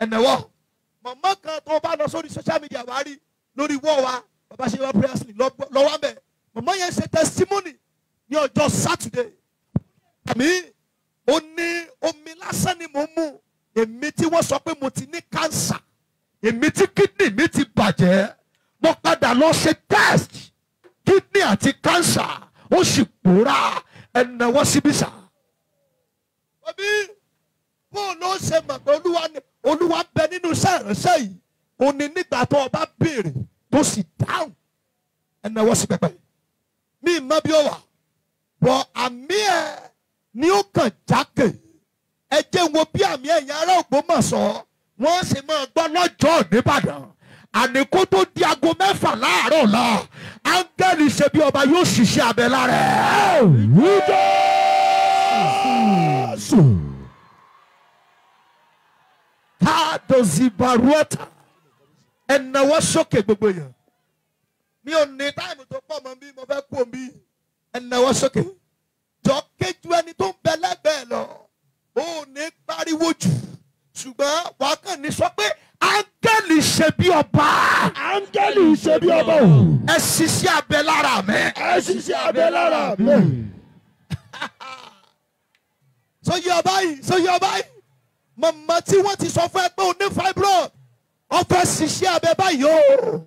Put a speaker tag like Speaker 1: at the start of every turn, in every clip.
Speaker 1: ẹ̀nẹ̀wọ̀ màmá kan tó bá lọ sórí social media wá rí lórí wọ́ wa bàbá ṣe wá prayer sleep lọ́wọ́ bẹ̀ màmá yẹn ṣe testimony ní ọjọ́ Saturday àmì ó ní omi lásán ni mo mú èmi tí wọ́n sọ pé mo ti ní cancer èmi tí kidney mi ti bàjẹ́ mo padà lọ ṣe test kidney àti cancer ó sì pòórá ẹ̀nàwọ́ síbí sá. òbí bó ló ṣe mọ̀ pé olúwa ni olúwa bẹ nínú iṣẹ́ ìránṣẹ́ yìí ó ní nígbà tó o bá béèrè tó sì dáhùn ẹ̀nàwọ́ sí pẹpẹ. mi ì mọ bí ó wà bọ̀ àmì ẹ̀ ni ó kàn jákè ẹ jẹ́ wo bí àmì ẹ̀yìn ará Ògbómọ̀ṣọ́ wọ́n sì máa gbọ́ lọ́jọ́ nìbàdàn àní kó tó di aago mẹ́fà láàárọ̀ la áńgẹ́lì ṣe bí ọba yóò ṣiṣẹ́ abẹ lára ẹ̀. Jésù. káàdọ̀sì baruọ́tà ẹ̀nàwọ́ sókè gbogbo yẹn mi ò ní táìmù tó pọ̀ mọ́ bí mo fẹ́ kú omi ẹ̀nàwọ́ sókè jọ kéjú ẹni tó ń bẹ lẹ́gbẹ̀ẹ́ lọ ó ní pariwo jù ṣùgbọ́n wàá kàn ní sọ pé áńgẹ́lì ṣe bí ọba.
Speaker 2: áńgẹ́lì ṣe bí ọba o.
Speaker 1: ẹ ṣiṣẹ́ abẹ lára mi.
Speaker 2: ẹ ṣiṣẹ́ abẹ lára mi.
Speaker 1: sọyí ọba yìí sọyí ọba yìí màmá tí wọ́n ti sọ fún ẹ pé o ní fibroid ó fẹ́ ṣiṣẹ́ abẹ báyìí o.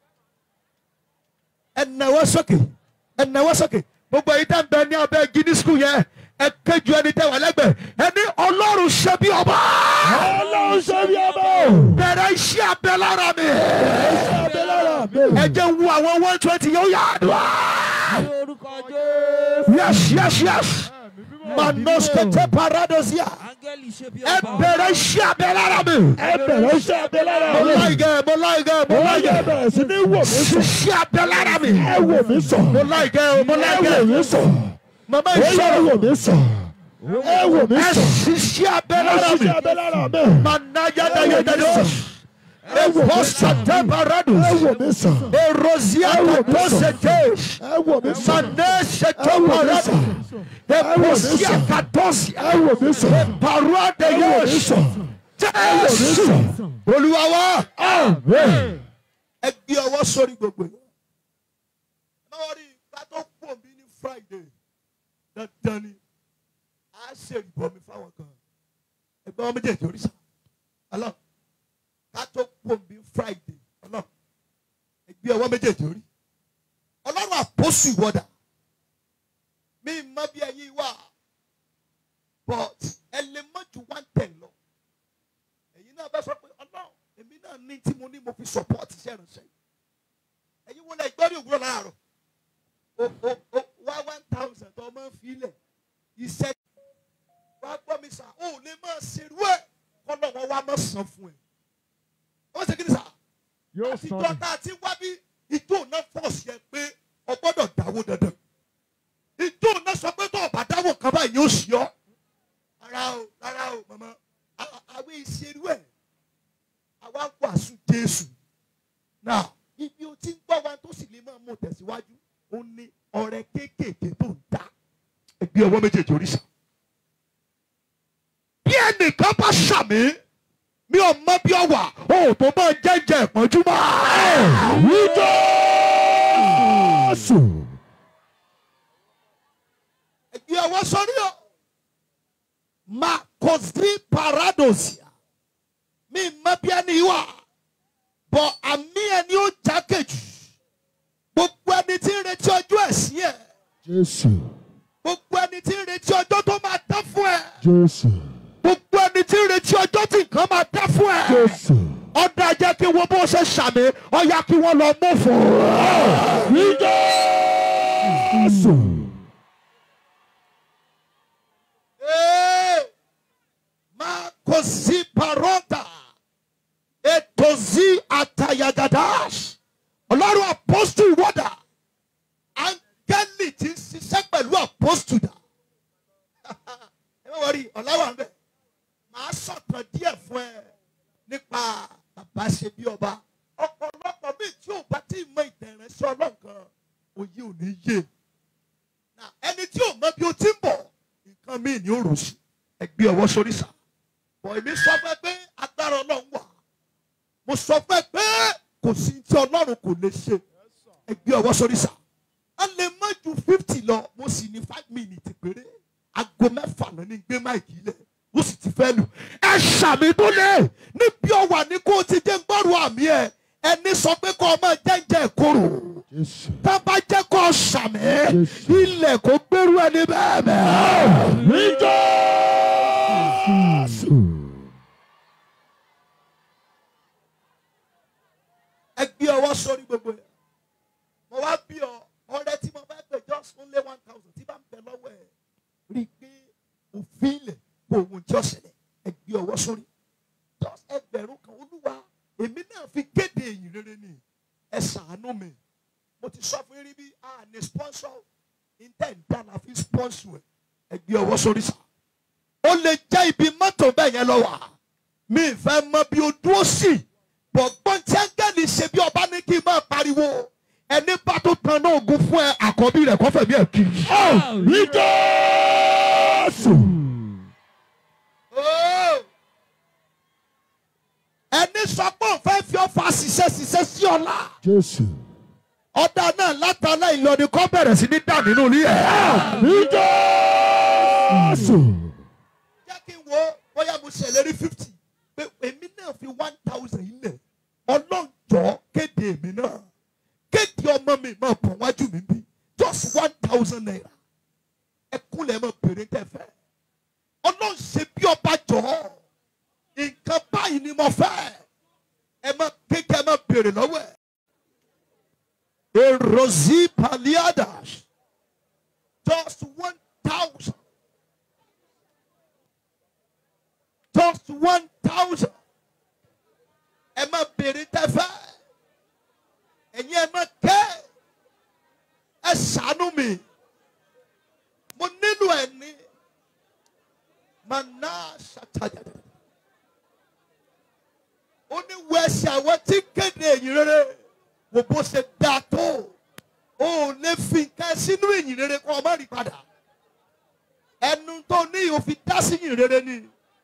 Speaker 1: ẹ nàwọ́ sókè ẹ nàwọ́ sókè gbogbo èyí tẹ́ ń bẹ ní abẹ́ gidi skul yẹn ẹ kéjú ẹni tẹ́ wà lẹ́gbẹ̀ẹ́ ẹni ọlọ́run ṣe bí ọba.
Speaker 2: ọlọ́run ṣe bí ọba o.
Speaker 1: bẹ̀rẹ̀ iṣẹ́ abẹ lára mi.
Speaker 2: ẹ ṣiṣẹ́ abẹ lára mi.
Speaker 1: ẹ jẹ́ wu àwọn one twenty yóò yá àdúrà.
Speaker 3: Ní orúkọ Jésù.
Speaker 1: yes yes yes manoskete paradosia
Speaker 3: Áńgẹ́lì ṣe bí
Speaker 1: ẹ
Speaker 3: ọba.
Speaker 1: bẹ̀rẹ̀ iṣẹ́ abẹ lára mi.
Speaker 2: ẹ bẹ̀rẹ̀ iṣẹ́ abẹ lára
Speaker 1: mo
Speaker 2: mi.
Speaker 1: láìgẹ̀ mo láìgẹ̀ mo
Speaker 2: ó yẹ
Speaker 1: láìgẹ̀
Speaker 2: bẹ̀rẹ̀ sí ní wò mí sọ.
Speaker 1: ṣiṣẹ́ abẹ lára mi.
Speaker 2: ẹ wò mí sọ.
Speaker 1: mo láìgẹ̀ o mo
Speaker 2: ẹ wò
Speaker 1: láìgẹ̀
Speaker 2: mí sọ.
Speaker 1: mama
Speaker 2: ó yẹ
Speaker 1: ìṣòro
Speaker 2: wò mí sọ. ẹ wò mí
Speaker 1: ẹ
Speaker 2: sọ.
Speaker 1: ṣiṣẹ́ abẹ
Speaker 2: ẹ
Speaker 1: lára mi.
Speaker 2: ṣiṣẹ́ abẹ lára mi.
Speaker 1: manayadayadados
Speaker 2: ẹ wò mí sọ.
Speaker 1: eposate paradus
Speaker 2: ẹ wò mí sọ.
Speaker 1: erozia
Speaker 2: ẹ wò mí sọ.
Speaker 1: kaposetes
Speaker 2: ẹ wò mí sọ.
Speaker 1: maneseto
Speaker 2: ẹ wò mí
Speaker 1: paradus
Speaker 2: sọ.
Speaker 1: eposia katosia
Speaker 2: ẹ wò mí sọ. ẹ wò mí
Speaker 1: paruadeyos
Speaker 2: sọ. ẹ wò mí
Speaker 1: jésù
Speaker 2: sọ.
Speaker 1: olúwa wa
Speaker 2: Amen.
Speaker 1: ẹ gbé ọwọ́ sórí gbogbo yẹn. ẹ máa rí ká tó pọ̀ mí ní friday dandan ni a ṣe ìbọmi fáwọn kan ẹgbẹ́ wọn méjèèjì oríṣà ọlọ́ ká tó pọ̀ mí friday ọlọ́ ẹ gbé ọwọ́ méjèèjì orí ọlọ́run àpọ́sù ìwọ́dà mi mọ bí ẹyin wà but ẹ lè mọ ju one ten lọ ẹ̀yin náà bá sọ pé ọlọ́run èmi náà ní tí mo ní mo fi support iṣẹ́ ìránṣẹ́ yìí ẹ̀yin wo lẹ gbọ́ ní òwúrọ̀ láàárọ̀ o o o wá one thousand tó máa ń fi ilẹ̀ iṣẹ́ wá gbọ́ mi sà ó lè máa ṣerú ẹ̀ kọ́nà wọn wá máa san fún ẹ̀ wọ́n ṣe kí ni sà
Speaker 2: Yóò
Speaker 1: àti
Speaker 2: sọ
Speaker 1: ìjọ tá a ti wá bí ìjọ náà fọ̀ọ̀sì ẹ pé o gbọ́dọ̀ dáwó dandan ìjọ náà sọ pé tó o bá dáwó kan báyìí yóò ṣí ọ rárá o rárá o màmá a- àwọn ìṣerú ẹ̀ àwa ń wàásù Jésù náà ibi o ti ń gbọ́ wa tó sì lè máa mú tẹ̀síwájú ó ní ọrẹ kéékèèké tó ń dá ẹgbẹ́ ọwọ́ méjèèjì oríṣà bí ẹnìkan bá ṣàmì mi ò mọ bí ọ wà o ò tó máa jẹ́jẹ́ ìpọ́njú mọ́.
Speaker 2: Jésù.
Speaker 1: ẹgbẹ́ ọwọ́ sórí o máa kò sí paradosia mi mọ bí ẹni wà bọ̀ àmì ẹni ó jákèjì gbogbo ẹni tí ń retí ọjọ́ ẹ̀sìn ẹ̀
Speaker 2: Jésù.
Speaker 1: gbogbo ẹni tí ń retí ọjọ́ tó máa tán fún ẹ
Speaker 2: Jésù.
Speaker 1: gbogbo ẹni tí ń retí ọjọ́ tí nǹkan máa tán fún ẹ.
Speaker 2: Jésù.
Speaker 1: ọ̀dà jẹ́ kí wọ́n bó ṣe ṣàmì ọ̀yà kí wọ́n lọ mú fún un.
Speaker 2: Jésù.
Speaker 1: Ee, máa kò sí parọ́tà ètò sí àtàyàgàdá ọlọ́run apọ́stù wọ́dà áńgẹ́lì tí ń ṣiṣẹ́ pẹ̀lú apọ́stù dà ẹ bá wọrí ọ̀làwà ń bẹ̀ máa sọ̀tàn díẹ̀ fún ẹ nípa bàbá ṣe bí ọba ọ̀pọ̀lọpọ̀ míì tí ò bá tí ì mọ ìtẹ̀rẹ̀ sí ọlọ́kan òye ò ní yé Now, ẹni tí ò mọ bí o ti ń bọ̀ nǹkan míì ni ó rò sí ẹgbẹ́ ọwọ́ sórí sà bọ̀ èmi sọ fẹ́ pé agbára ọlọ́run mo sọ fún ẹ pé kò sí tí ọlọ́run kò lè ṣe ẹ gbé ọwọ́ sórí sà á lè má ju fifty lọ mo sì ní five minutes péré aago mẹ́fà náà ní gbé máìkì lẹ̀ ó sì ti fẹ́ lù ẹ ṣàmì tó lé níbi ọwà ní kó o ti jẹ́ gbọ́rọ̀ àmì ẹ ẹni sọ pé kó o máa jẹ́ǹjẹ́ ìkorò
Speaker 2: Jésù.
Speaker 1: tá a bá jẹ́ kó o ṣàmì
Speaker 2: Jésù.
Speaker 1: ilẹ̀ kó gbẹ́rú ẹni bẹ́ẹ̀ bẹ́ẹ̀.
Speaker 2: Jésù.
Speaker 1: ẹ gbé ọwọ́ sórí gbogbo ẹ̀ mo wá bí ọ ọrẹ tí mo fẹ́ pè just only one thousand tí bá ń bẹ lọ́wọ́ ẹ̀ rí i pé òfin ilẹ̀ kò ohun tí ó ṣẹlẹ̀ ẹ gbé ọwọ́ sórí just ẹgbẹ̀rún kan olúwa èmi náà fi kéde èyí rere ni ẹ ṣàánú mi mo ti sọ fún yín rí bí a ní sponsor intent dáná fi sponsor ẹ ẹ gbé ọwọ́ sórí sá ó lè jẹ́ ibi mọ́tò bẹ́ẹ̀ yẹn lọ wà mi ì fẹ́ mọ bí o dúró sí bọ̀gbọ́n tí áńgẹ́lì ṣe bí ọba ní kí n máa pariwo ẹni bá tó tan náà ogun fún ẹ àkọ́bí rẹ̀ kọ́fẹ̀mí ẹ̀ kiri.
Speaker 2: Ní Jésù.
Speaker 1: Oh! ẹni sọ pé òun fẹ́ fi ọfà ṣiṣẹ́ ṣiṣẹ́ sí ọ̀la
Speaker 2: Jésù.
Speaker 1: ọ̀dà náà látàlá ìlọrin kọ́ bẹ̀rẹ̀ sí ní dà nínú ilé ẹ̀.
Speaker 2: Ní Jésù.
Speaker 1: jẹ́ kí n wo bóyá mo ṣèlérí fifty pé èmi náà fi one thousand yìí lẹ̀ ọlọ́njọ́ kéde èmi náà kéde ọmọ mi máa bọ̀ wájú mi bí just one thousand naira ẹkúnlẹ̀ máa bèrè tẹ̀fẹ́ ọlọ́nṣẹ́ bí ọba jọ nǹkan báyìí ni mo fẹ́ ẹ máa kékeré máa bèrè lọ́wọ́ ẹ̀ erosi paliadas just one thousand. just one thousand. ẹ má béèrè tẹ́fẹ́ ẹ̀yin ẹ má kẹ́ ẹ ṣàánú mi mo nílò ẹ ní mana ṣàtàjà ó ní wo ẹsẹ̀ àwọn tí kéde èyí rere wò bó ṣe dáa tó o ò lè fi nǹkan sínú èyí rere kó o má rí padà ẹnu tó ní òfin dá sí yìí rere ni.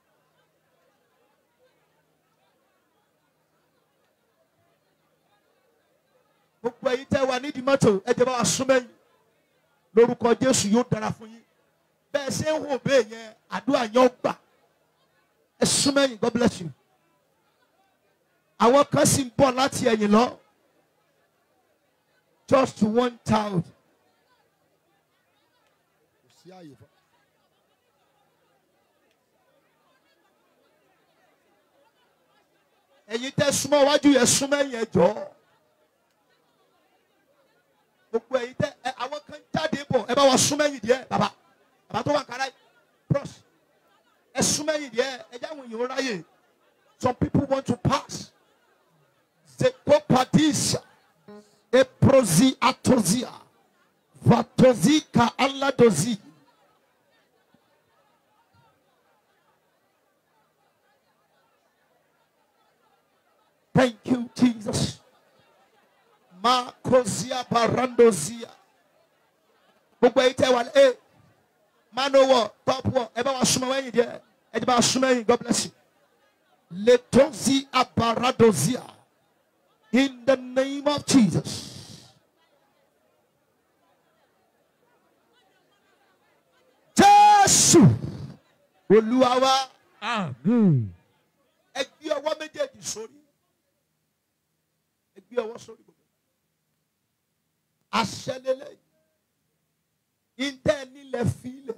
Speaker 1: gbogbo ẹ̀yin tẹ́ wà nídìí mọ́tò ẹ jẹ́ bá wa súnmọ́ yín lórúkọ jésù yóò dára fún yín bẹ́ẹ̀ ṣe ń hò bẹ́ẹ̀ yẹn àdúrà yẹn ó gbà ẹ súnmọ́ yín god bless you àwọn kan sì ń bọ̀ láti ẹ̀yìn lọ just one thousand ẹ̀yin tẹ́ súnmọ́ wájú yẹn súnmọ́ yẹn jọ̀ọ́ gbogbo ẹ̀yin tẹ ẹ àwọn kan jáde bọ̀ ẹ bá wa súnmọ́ ẹ̀yìn díẹ̀ bàbá bàbá tó wà kára pros ẹ súnmọ́ ẹ̀yìn díẹ̀ ẹ jẹ́ àwọn èèyàn ráyè some people want to pass zekopadisa eprozi atozia vatozika aladozi. Thank you, Jesus. Makozia barandozia. Gbogbo ẹ̀yin tẹ́ wà lé ẹ̀ mano wọ̀ top wọ̀ ẹ bá wa súnmọ́ wẹ́yìn díẹ̀ ẹ ti bá wa súnmọ́ ẹ̀yìn God bless you. Letozi abaradozia in the name of Jesus. Jésù Olúwa wa
Speaker 2: Àmín.
Speaker 1: ẹ gbé ọwọ́ méjèèjì sórí ẹ gbé ọwọ́ sórí gbogbo aṣẹlélẹ ìtẹ nílẹ̀ fílẹ̀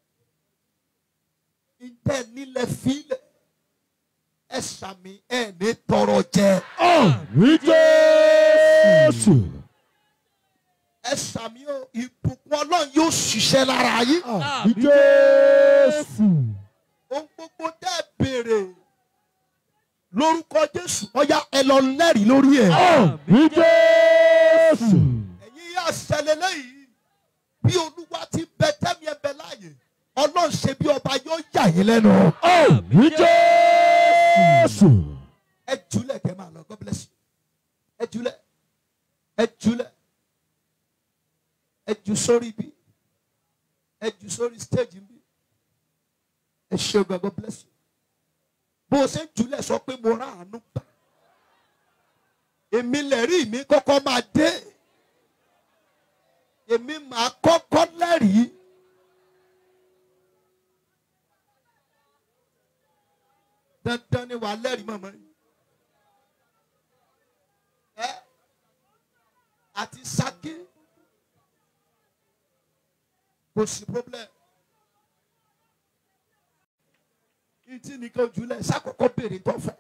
Speaker 1: ìtẹ nílẹ̀ fílẹ̀ ẹ sàmì ẹ ní tọrọ jẹ
Speaker 2: Ní Jésù.
Speaker 1: ẹ sàmì o ìbùkún Ọlọ́run yóò ṣiṣẹ́ lára yín
Speaker 2: Ní Jésù.
Speaker 1: ohun gbogbo tẹ́ ẹ béèrè lórúkọ Jésù ọyá ẹ lọ lẹ́rìí lórí ẹ̀.
Speaker 2: Ní Jésù.
Speaker 1: ẹ̀yin yà ṣẹlẹ̀ lẹ́yìn bí olúwa ti bẹ tẹ́mi ẹ bẹ láàyè ọlọ́run ṣe bí ọba yóò yà yín lẹ́nu.
Speaker 2: Ní Jésù.
Speaker 1: ẹ jùlẹ̀ kẹ́ máa lọ God bless you ẹ jùlẹ̀ ẹ jùlẹ̀ ẹ jù sórí bí ẹ jù sórí stage bí ẹ ṣe ọgbà God bless you bó o ṣe ń jùlẹ̀ sọ pé mo rà àánú gbà èmi lẹ́rìí mi kọ́kọ́ máa dé èmi máa kọ́kọ́ lẹ́rìí. dandan ni wàá lẹ́rìí mọ̀mọ́ yìí. ẹ àti Ṣakí kò sí problem. ìtì nìkan ojúlẹ̀ ṣàkọ́kọ́ béèrè tó fẹ́.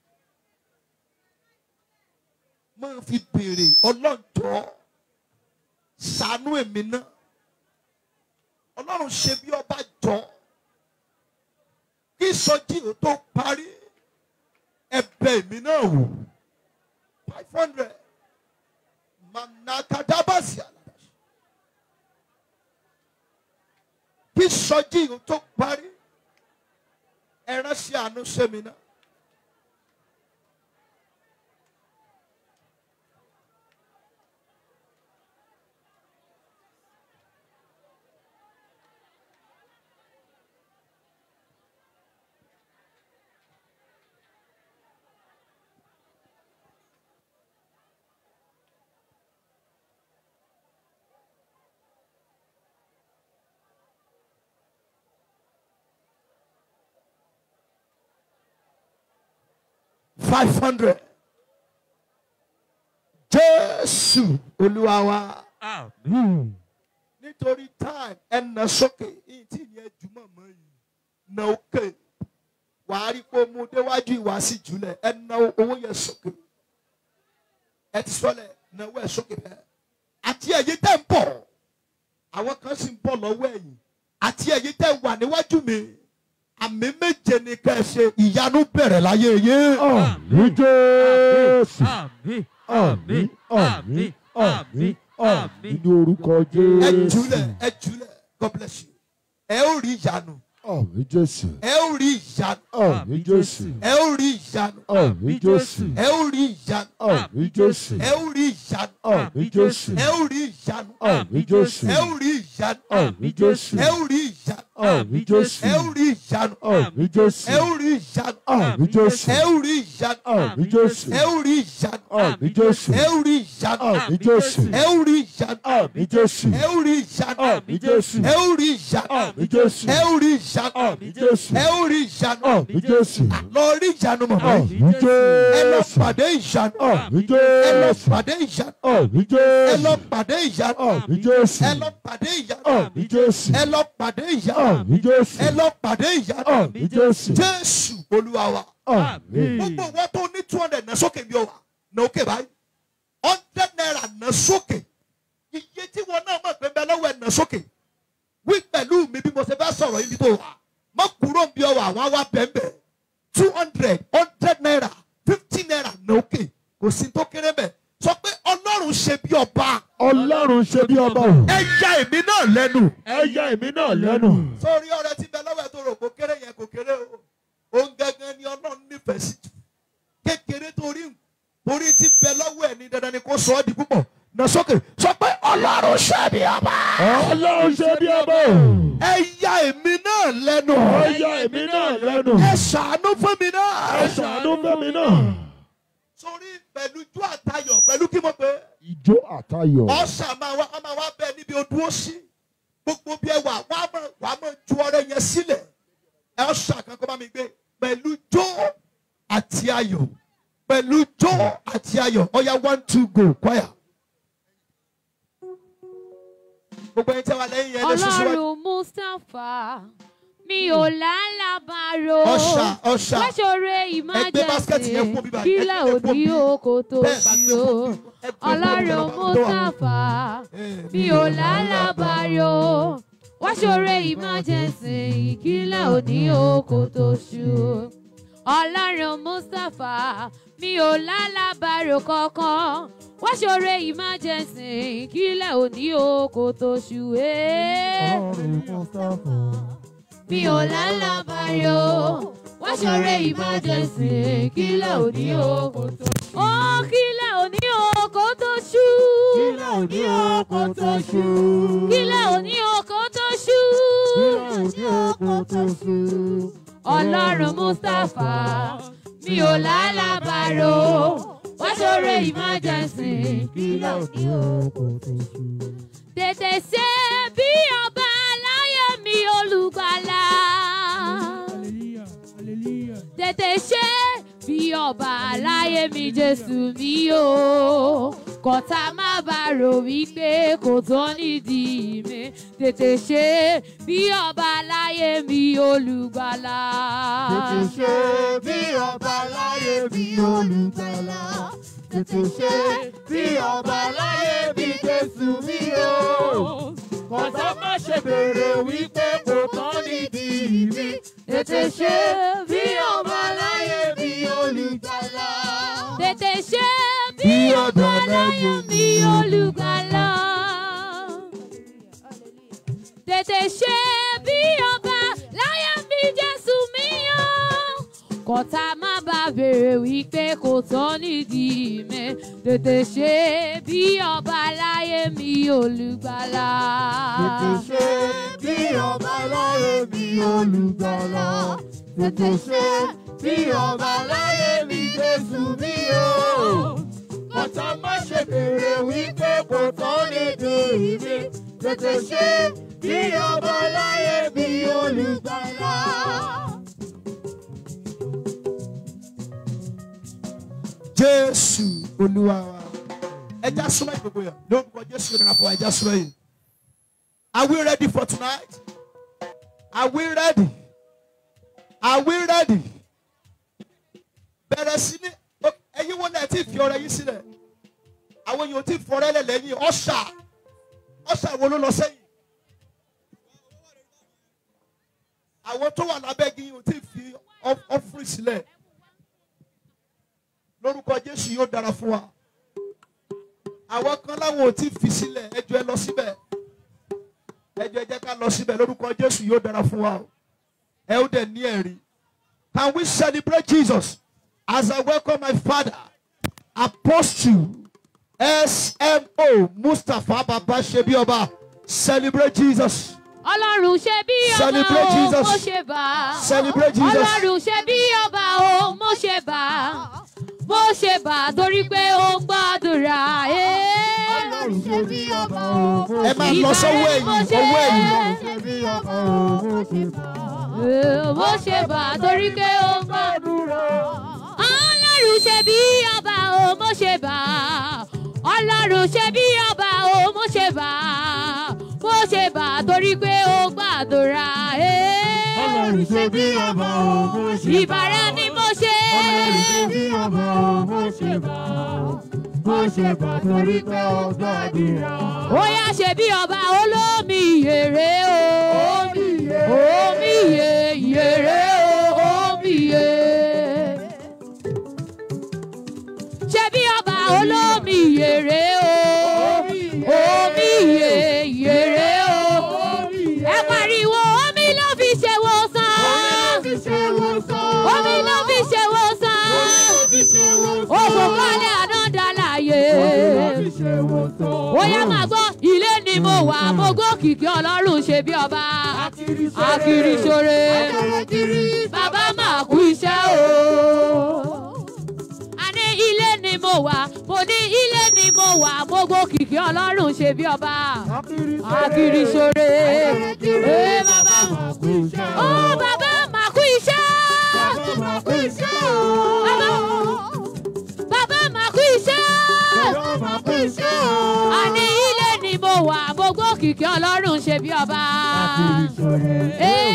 Speaker 1: máa fi béèrè ọlọ́jọ́ ṣàánú èmi náà ọlọ́run ṣe bí ọba jọ kí sọjí ò tó parí ẹ̀bẹ̀ èmi náà wò five hundred manakadabasi aladashi kí sọjí ò tó parí ẹran sí àánú sẹ́mi náà. five hundred. Jésù Olúwa wa.
Speaker 2: Àmín.
Speaker 1: Nítorí time ẹnà sókè yìí tí ìyẹn jùmọ̀ mọ́ yìí. Nà òkè. Wàá rí pé mo déwájú ìwà sí jùlẹ̀ ẹnà owó yẹn sókè. Ẹ ti sọlẹ̀ náwó ẹ̀ sókè bẹ́ẹ̀. Àti ẹ̀yin tẹ̀ ń bọ̀. Àwọn kan sì ń bọ̀ lọ́wọ́ ẹ̀yìn. Àti ẹ̀yin tẹ̀ wà níwájú mi. Àmì méje ni ká ẹ ṣe ìyanu bẹ̀rẹ̀ láyé yín.
Speaker 2: Àmín Jésù.
Speaker 3: Àmín.
Speaker 2: Àmín àmín àmín àmín ní orúkọ
Speaker 1: ẹ
Speaker 2: Jésù.
Speaker 1: jùlẹ̀ ẹ jùlẹ̀ God bless you. ẹ ó rí ìyanu
Speaker 2: Àmín Jésù.
Speaker 1: ẹ ó rí ìyanu
Speaker 2: Àmín Jésù.
Speaker 1: ẹ ó rí ìyanu
Speaker 2: Àmín Jésù.
Speaker 1: ẹ ó rí ìyanu
Speaker 2: Àmín Jésù.
Speaker 1: ẹ ó rí ìyanu
Speaker 2: Àmín Jésù.
Speaker 1: ẹ ó rí ìyanu
Speaker 2: Àmín Jésù.
Speaker 1: ẹ ó rí ìyanu
Speaker 2: Àmín Jésù.
Speaker 1: ẹ ó rí ìyanu
Speaker 2: Àmín Jésù.
Speaker 1: ẹ ó rí ìyanu
Speaker 2: Àmín Jésù.
Speaker 1: ẹ ó rí ìyanu
Speaker 2: Àmín Jésù.
Speaker 1: ẹ ó rí ìyanu
Speaker 2: Àmín Jésù.
Speaker 1: ẹ ó rí ìyanu
Speaker 2: Àmín Jésù.
Speaker 1: ẹ ó rí ìyanu
Speaker 2: Àmín Jésù.
Speaker 1: ẹ ó rí ìyanu
Speaker 2: Àmín Jésù.
Speaker 1: ẹ ó rí ìyanu
Speaker 2: Àmín Jésù.
Speaker 1: ẹ ó rí ìyanu
Speaker 2: Àmín Jésù.
Speaker 1: ẹ ó rí ìyanu
Speaker 2: Àmín Jésù.
Speaker 1: ẹ ó rí ìyanu
Speaker 2: Àmín Jésù.
Speaker 1: lọ rí ìyanu mọ̀mọ́ yìí.
Speaker 2: Àmín
Speaker 1: ẹ lọ
Speaker 2: Jésù.
Speaker 1: pàdé ìyanu
Speaker 2: Àmín
Speaker 1: ẹ lọ
Speaker 2: Jésù.
Speaker 1: pàdé ìyanu
Speaker 2: Àmín
Speaker 1: ẹ lọ
Speaker 2: Jésù.
Speaker 1: pàdé ìyanu
Speaker 2: Àmín Jésù.
Speaker 1: ẹ lọ pàdé ìyanu
Speaker 2: Àmín Jésù.
Speaker 1: ẹ lọ pàdé ìyanu
Speaker 2: Àmín Jésù.
Speaker 1: ẹ lọ pàdé ìyanu
Speaker 2: Àmín Jésù.
Speaker 1: jésù olúwa wa
Speaker 2: Àmín.
Speaker 1: gbogbo wọn tó ní two hundred náà sókè bí ó wà náà òkè báyìí hundred naira náà sókè iye tí wọn náà mọ̀ pé bẹ́ẹ̀ lọ́wọ́ ẹ̀ náà sókè wí pẹ̀lú mi bí mo ṣe fẹ́ sọ̀rọ̀ yìí tó wà mọ́ kúrò bí ó wà wọ́n á wá bẹ́ẹ̀ two hundred hundred naira fifty naira náà òkè kò sí tó kéré bẹ́ẹ̀ sọ pé ọlọ́run ṣe bí ọba
Speaker 2: Ọlọ́run ṣe bí ọba o.
Speaker 1: ẹ ya èmi náà lẹ́nu.
Speaker 2: Ẹ yà èmi náà lẹ́nu.
Speaker 1: sórí ọ̀rẹ́ tí bẹ lọ́wọ́ ẹ̀ tó rò kó kéré yẹn kò kéré o òun gangan ni ọlọ́run nífẹ̀ẹ́ sí jù kékeré torí torí tí bẹ lọ́wọ́ ẹ̀ ní dandan ni kò sọ ọ́ di púpọ̀ nà sókè sọ pé ọlọ́run ṣe bí ọba.
Speaker 2: Ọlọ́run ṣe bí ọba o.
Speaker 1: ẹ ya èmi náà lẹ́nu.
Speaker 2: Ẹ yà èmi náà lẹ́nu.
Speaker 1: ẹ ṣàánú fún mi náà.
Speaker 2: Ẹ ṣàánú fẹ́mi náà.
Speaker 1: sórí pẹ̀lú ijó àtayọ̀ pẹ̀lú kí mo pè é.
Speaker 2: Ìjó àtayọ̀.
Speaker 1: ọ̀sà máa wá a máa wá bẹ́ẹ̀ níbi odúró sí gbogbo bí ẹ wà wá mọ̀ wá mọ̀ ju ọrẹ yẹn sílẹ̀ ẹ ọ̀sà kan kó bá mi gbé pẹ̀lú jó àti ayọ̀ pẹ̀lú jó àti ayọ̀ ọ̀ya one two go choir. gbogbo ẹni tí a wà lẹ́yìn yẹn lè ṣoṣo wá.
Speaker 4: ọlọ́run mustapha mi ò lálàbàrò
Speaker 1: ọ̀sà ọ̀sà
Speaker 4: láṣọrẹ
Speaker 1: ẹgbẹ́ báskẹ́tì yẹn fún mi
Speaker 4: ìmájẹsì
Speaker 1: báyìí,
Speaker 4: kílẹ̀
Speaker 1: ẹgbẹ́ fún
Speaker 4: òní
Speaker 1: mi.
Speaker 4: oko tó
Speaker 1: bẹ́ẹ̀ bá
Speaker 4: sí
Speaker 1: gbé
Speaker 4: o
Speaker 1: fún mi, ẹ gbé fún mi,
Speaker 4: ọlọ́run
Speaker 1: ọlọ́run tó wà.
Speaker 4: mustapha
Speaker 1: Eh,
Speaker 4: mi ò lálàbàrò wáṣọrẹ ìmájẹsì kílẹ̀ òní oko tó ṣú ọlọ́run mustapha mi ò lálàbàrò kankan wáṣọrẹ ìmájẹsì kílẹ̀ òní oko tó ṣú ẹ́ mi ò lálàbàrò wá ṣọrẹ emergency kílẹ̀ òní oko tó ṣú. ó kílẹ̀ òní oko tó ṣú. kílẹ̀ òní oko tó ṣú. kílẹ̀ òní oko tó ṣú. kílẹ̀ òní oko tó ṣú. ọlọ́run mustapha mi ò lálàbàrò wá ṣoore emergency kílẹ̀ òní oko tó ṣú. tètè ṣe bí ọba láyé mi olùgbàlà. tètè ṣe bí ọba láyé mi jésù mi o kọ̀tà má bá rò wípé kò tó nídìí mi tètè ṣe bí ọba láyé mi olùgbàlà.
Speaker 2: Tètè ṣe bí ọba láyé bí olùgbàlà. Tètè ṣe bí ọba láyé bí Jésù mi o. Kọ̀tà má ṣe béèrè wípé kò tán nídìí mi. Tètè ṣe bí ọba láyé bí olùgbàlà.
Speaker 4: tètè ṣe bí ọba láyé mi olùgbàlà. tètè ṣe bí ọba láyé mi jésù mi o. kọ́tà má bá bèrè wípé kò tán nídìí mi tètè ṣe bí ọba láyé mi olùgbàlà.
Speaker 2: Tètè ṣe bí ọba láyé bí olùgbàlà. Tètè ṣe bí ọba láyé bí Jésù mi o. Kọ̀tà má ṣe béèrè wípé kò tán nídìí mi. Tètè ṣe bí ọba láyé bí olùgbàlà.
Speaker 1: jésù olúwa wa ẹja súnmọ́ ìgbòho yẹn lórúkọ jésù ló dára fún wa ẹja súnmọ́ yìí are we ready for tonight are we ready are we ready bẹ̀rẹ̀ sí ní ó- ẹ̀yin wo náà ti fi ọrẹ yín sílẹ̀ àwọn èèyàn ti fọrẹ́ lẹ̀ lẹ́yìn ọ̀ṣà ọ̀ṣà wo ló lọ sẹ́yìn àwọn tó wà lábẹ́ igi yìí ò tí fi ọ́fúrì sílẹ̀ lórúkọ jésù yóò dára fún wa àwọn kan láwọn ò tí fi sílẹ̀ ẹjọ́ ẹ lọ síbẹ̀ ẹjọ́ ẹ jẹ́ ká lọ síbẹ̀ lórúkọ jésù yóò dára fún wa o. ẹ ó dẹ̀ ní ẹ̀rí can we celebrate jesus as i welcome my father apostle smo mustapha baba sebioba celebrate jesus
Speaker 4: ọlọ́run ṣe bí ọba
Speaker 1: Celebrate
Speaker 4: o
Speaker 1: Jesus.
Speaker 4: mo ṣe bá a.
Speaker 1: Celebrate Jesus.
Speaker 4: ọlọ́run ṣe bí ọba o mo ṣe bá a. mo ṣe bá a torí pé ó gbàdúrà.
Speaker 2: Ọlọ́run ṣe bí ọba o.
Speaker 1: ẹ máa lọ sọ́wọ́ ẹ̀yìn ọwọ́ ẹ̀yìn
Speaker 2: ṣe bí ọba o. Mo ṣe bá.
Speaker 4: mo ṣe bá a torí pé ó gbàdúrà. ọlọ́run ṣe bí ọba o mo ṣe bá a. ọlọ́run ṣe bí ọba o mo ṣe bá a. mo ṣe bá a torí pé ó gbàdúrà.
Speaker 2: Ọlọ́run ṣe bí ọba o. Mo ṣe bá.
Speaker 4: ìbàrẹ̀ ni mo ṣe.
Speaker 2: Ọlọ́run ṣe bí ọba o. Mo ṣe bá. Mo ṣe bá torí pé ó gbàdúrà.
Speaker 4: ó yá ṣe bí ọba olómi ìyèrè o. omi ìyè ìyèrè o. omi ìyè. ṣe bí ọba olómi ìyèrè o. omi ìyè ìyèrè o. ẹ pariwo omi ló fi ṣe wòsàn. omi ló fi ṣe wòsàn. òkùnkànlẹ̀ ànádàláyé. ó yá máa gbọ́ ilé ni mo wà mo gòkìkí ọlọ́run ṣe bí ọba. akiri ṣore. bàbá máa kú iṣẹ́ o. àní ilé ni mo wà mo ní ilé ni mo wà mo gòkìkí ọlọ́run ṣe bí ọba. akiri ṣore. ee bàbá ó bàbá máa kú iṣẹ́. bàbá bàbá máa kú iṣẹ́. àní ilé ni mo wà mo gòkìkí ọlọ́run ṣe bí ọba. Ee.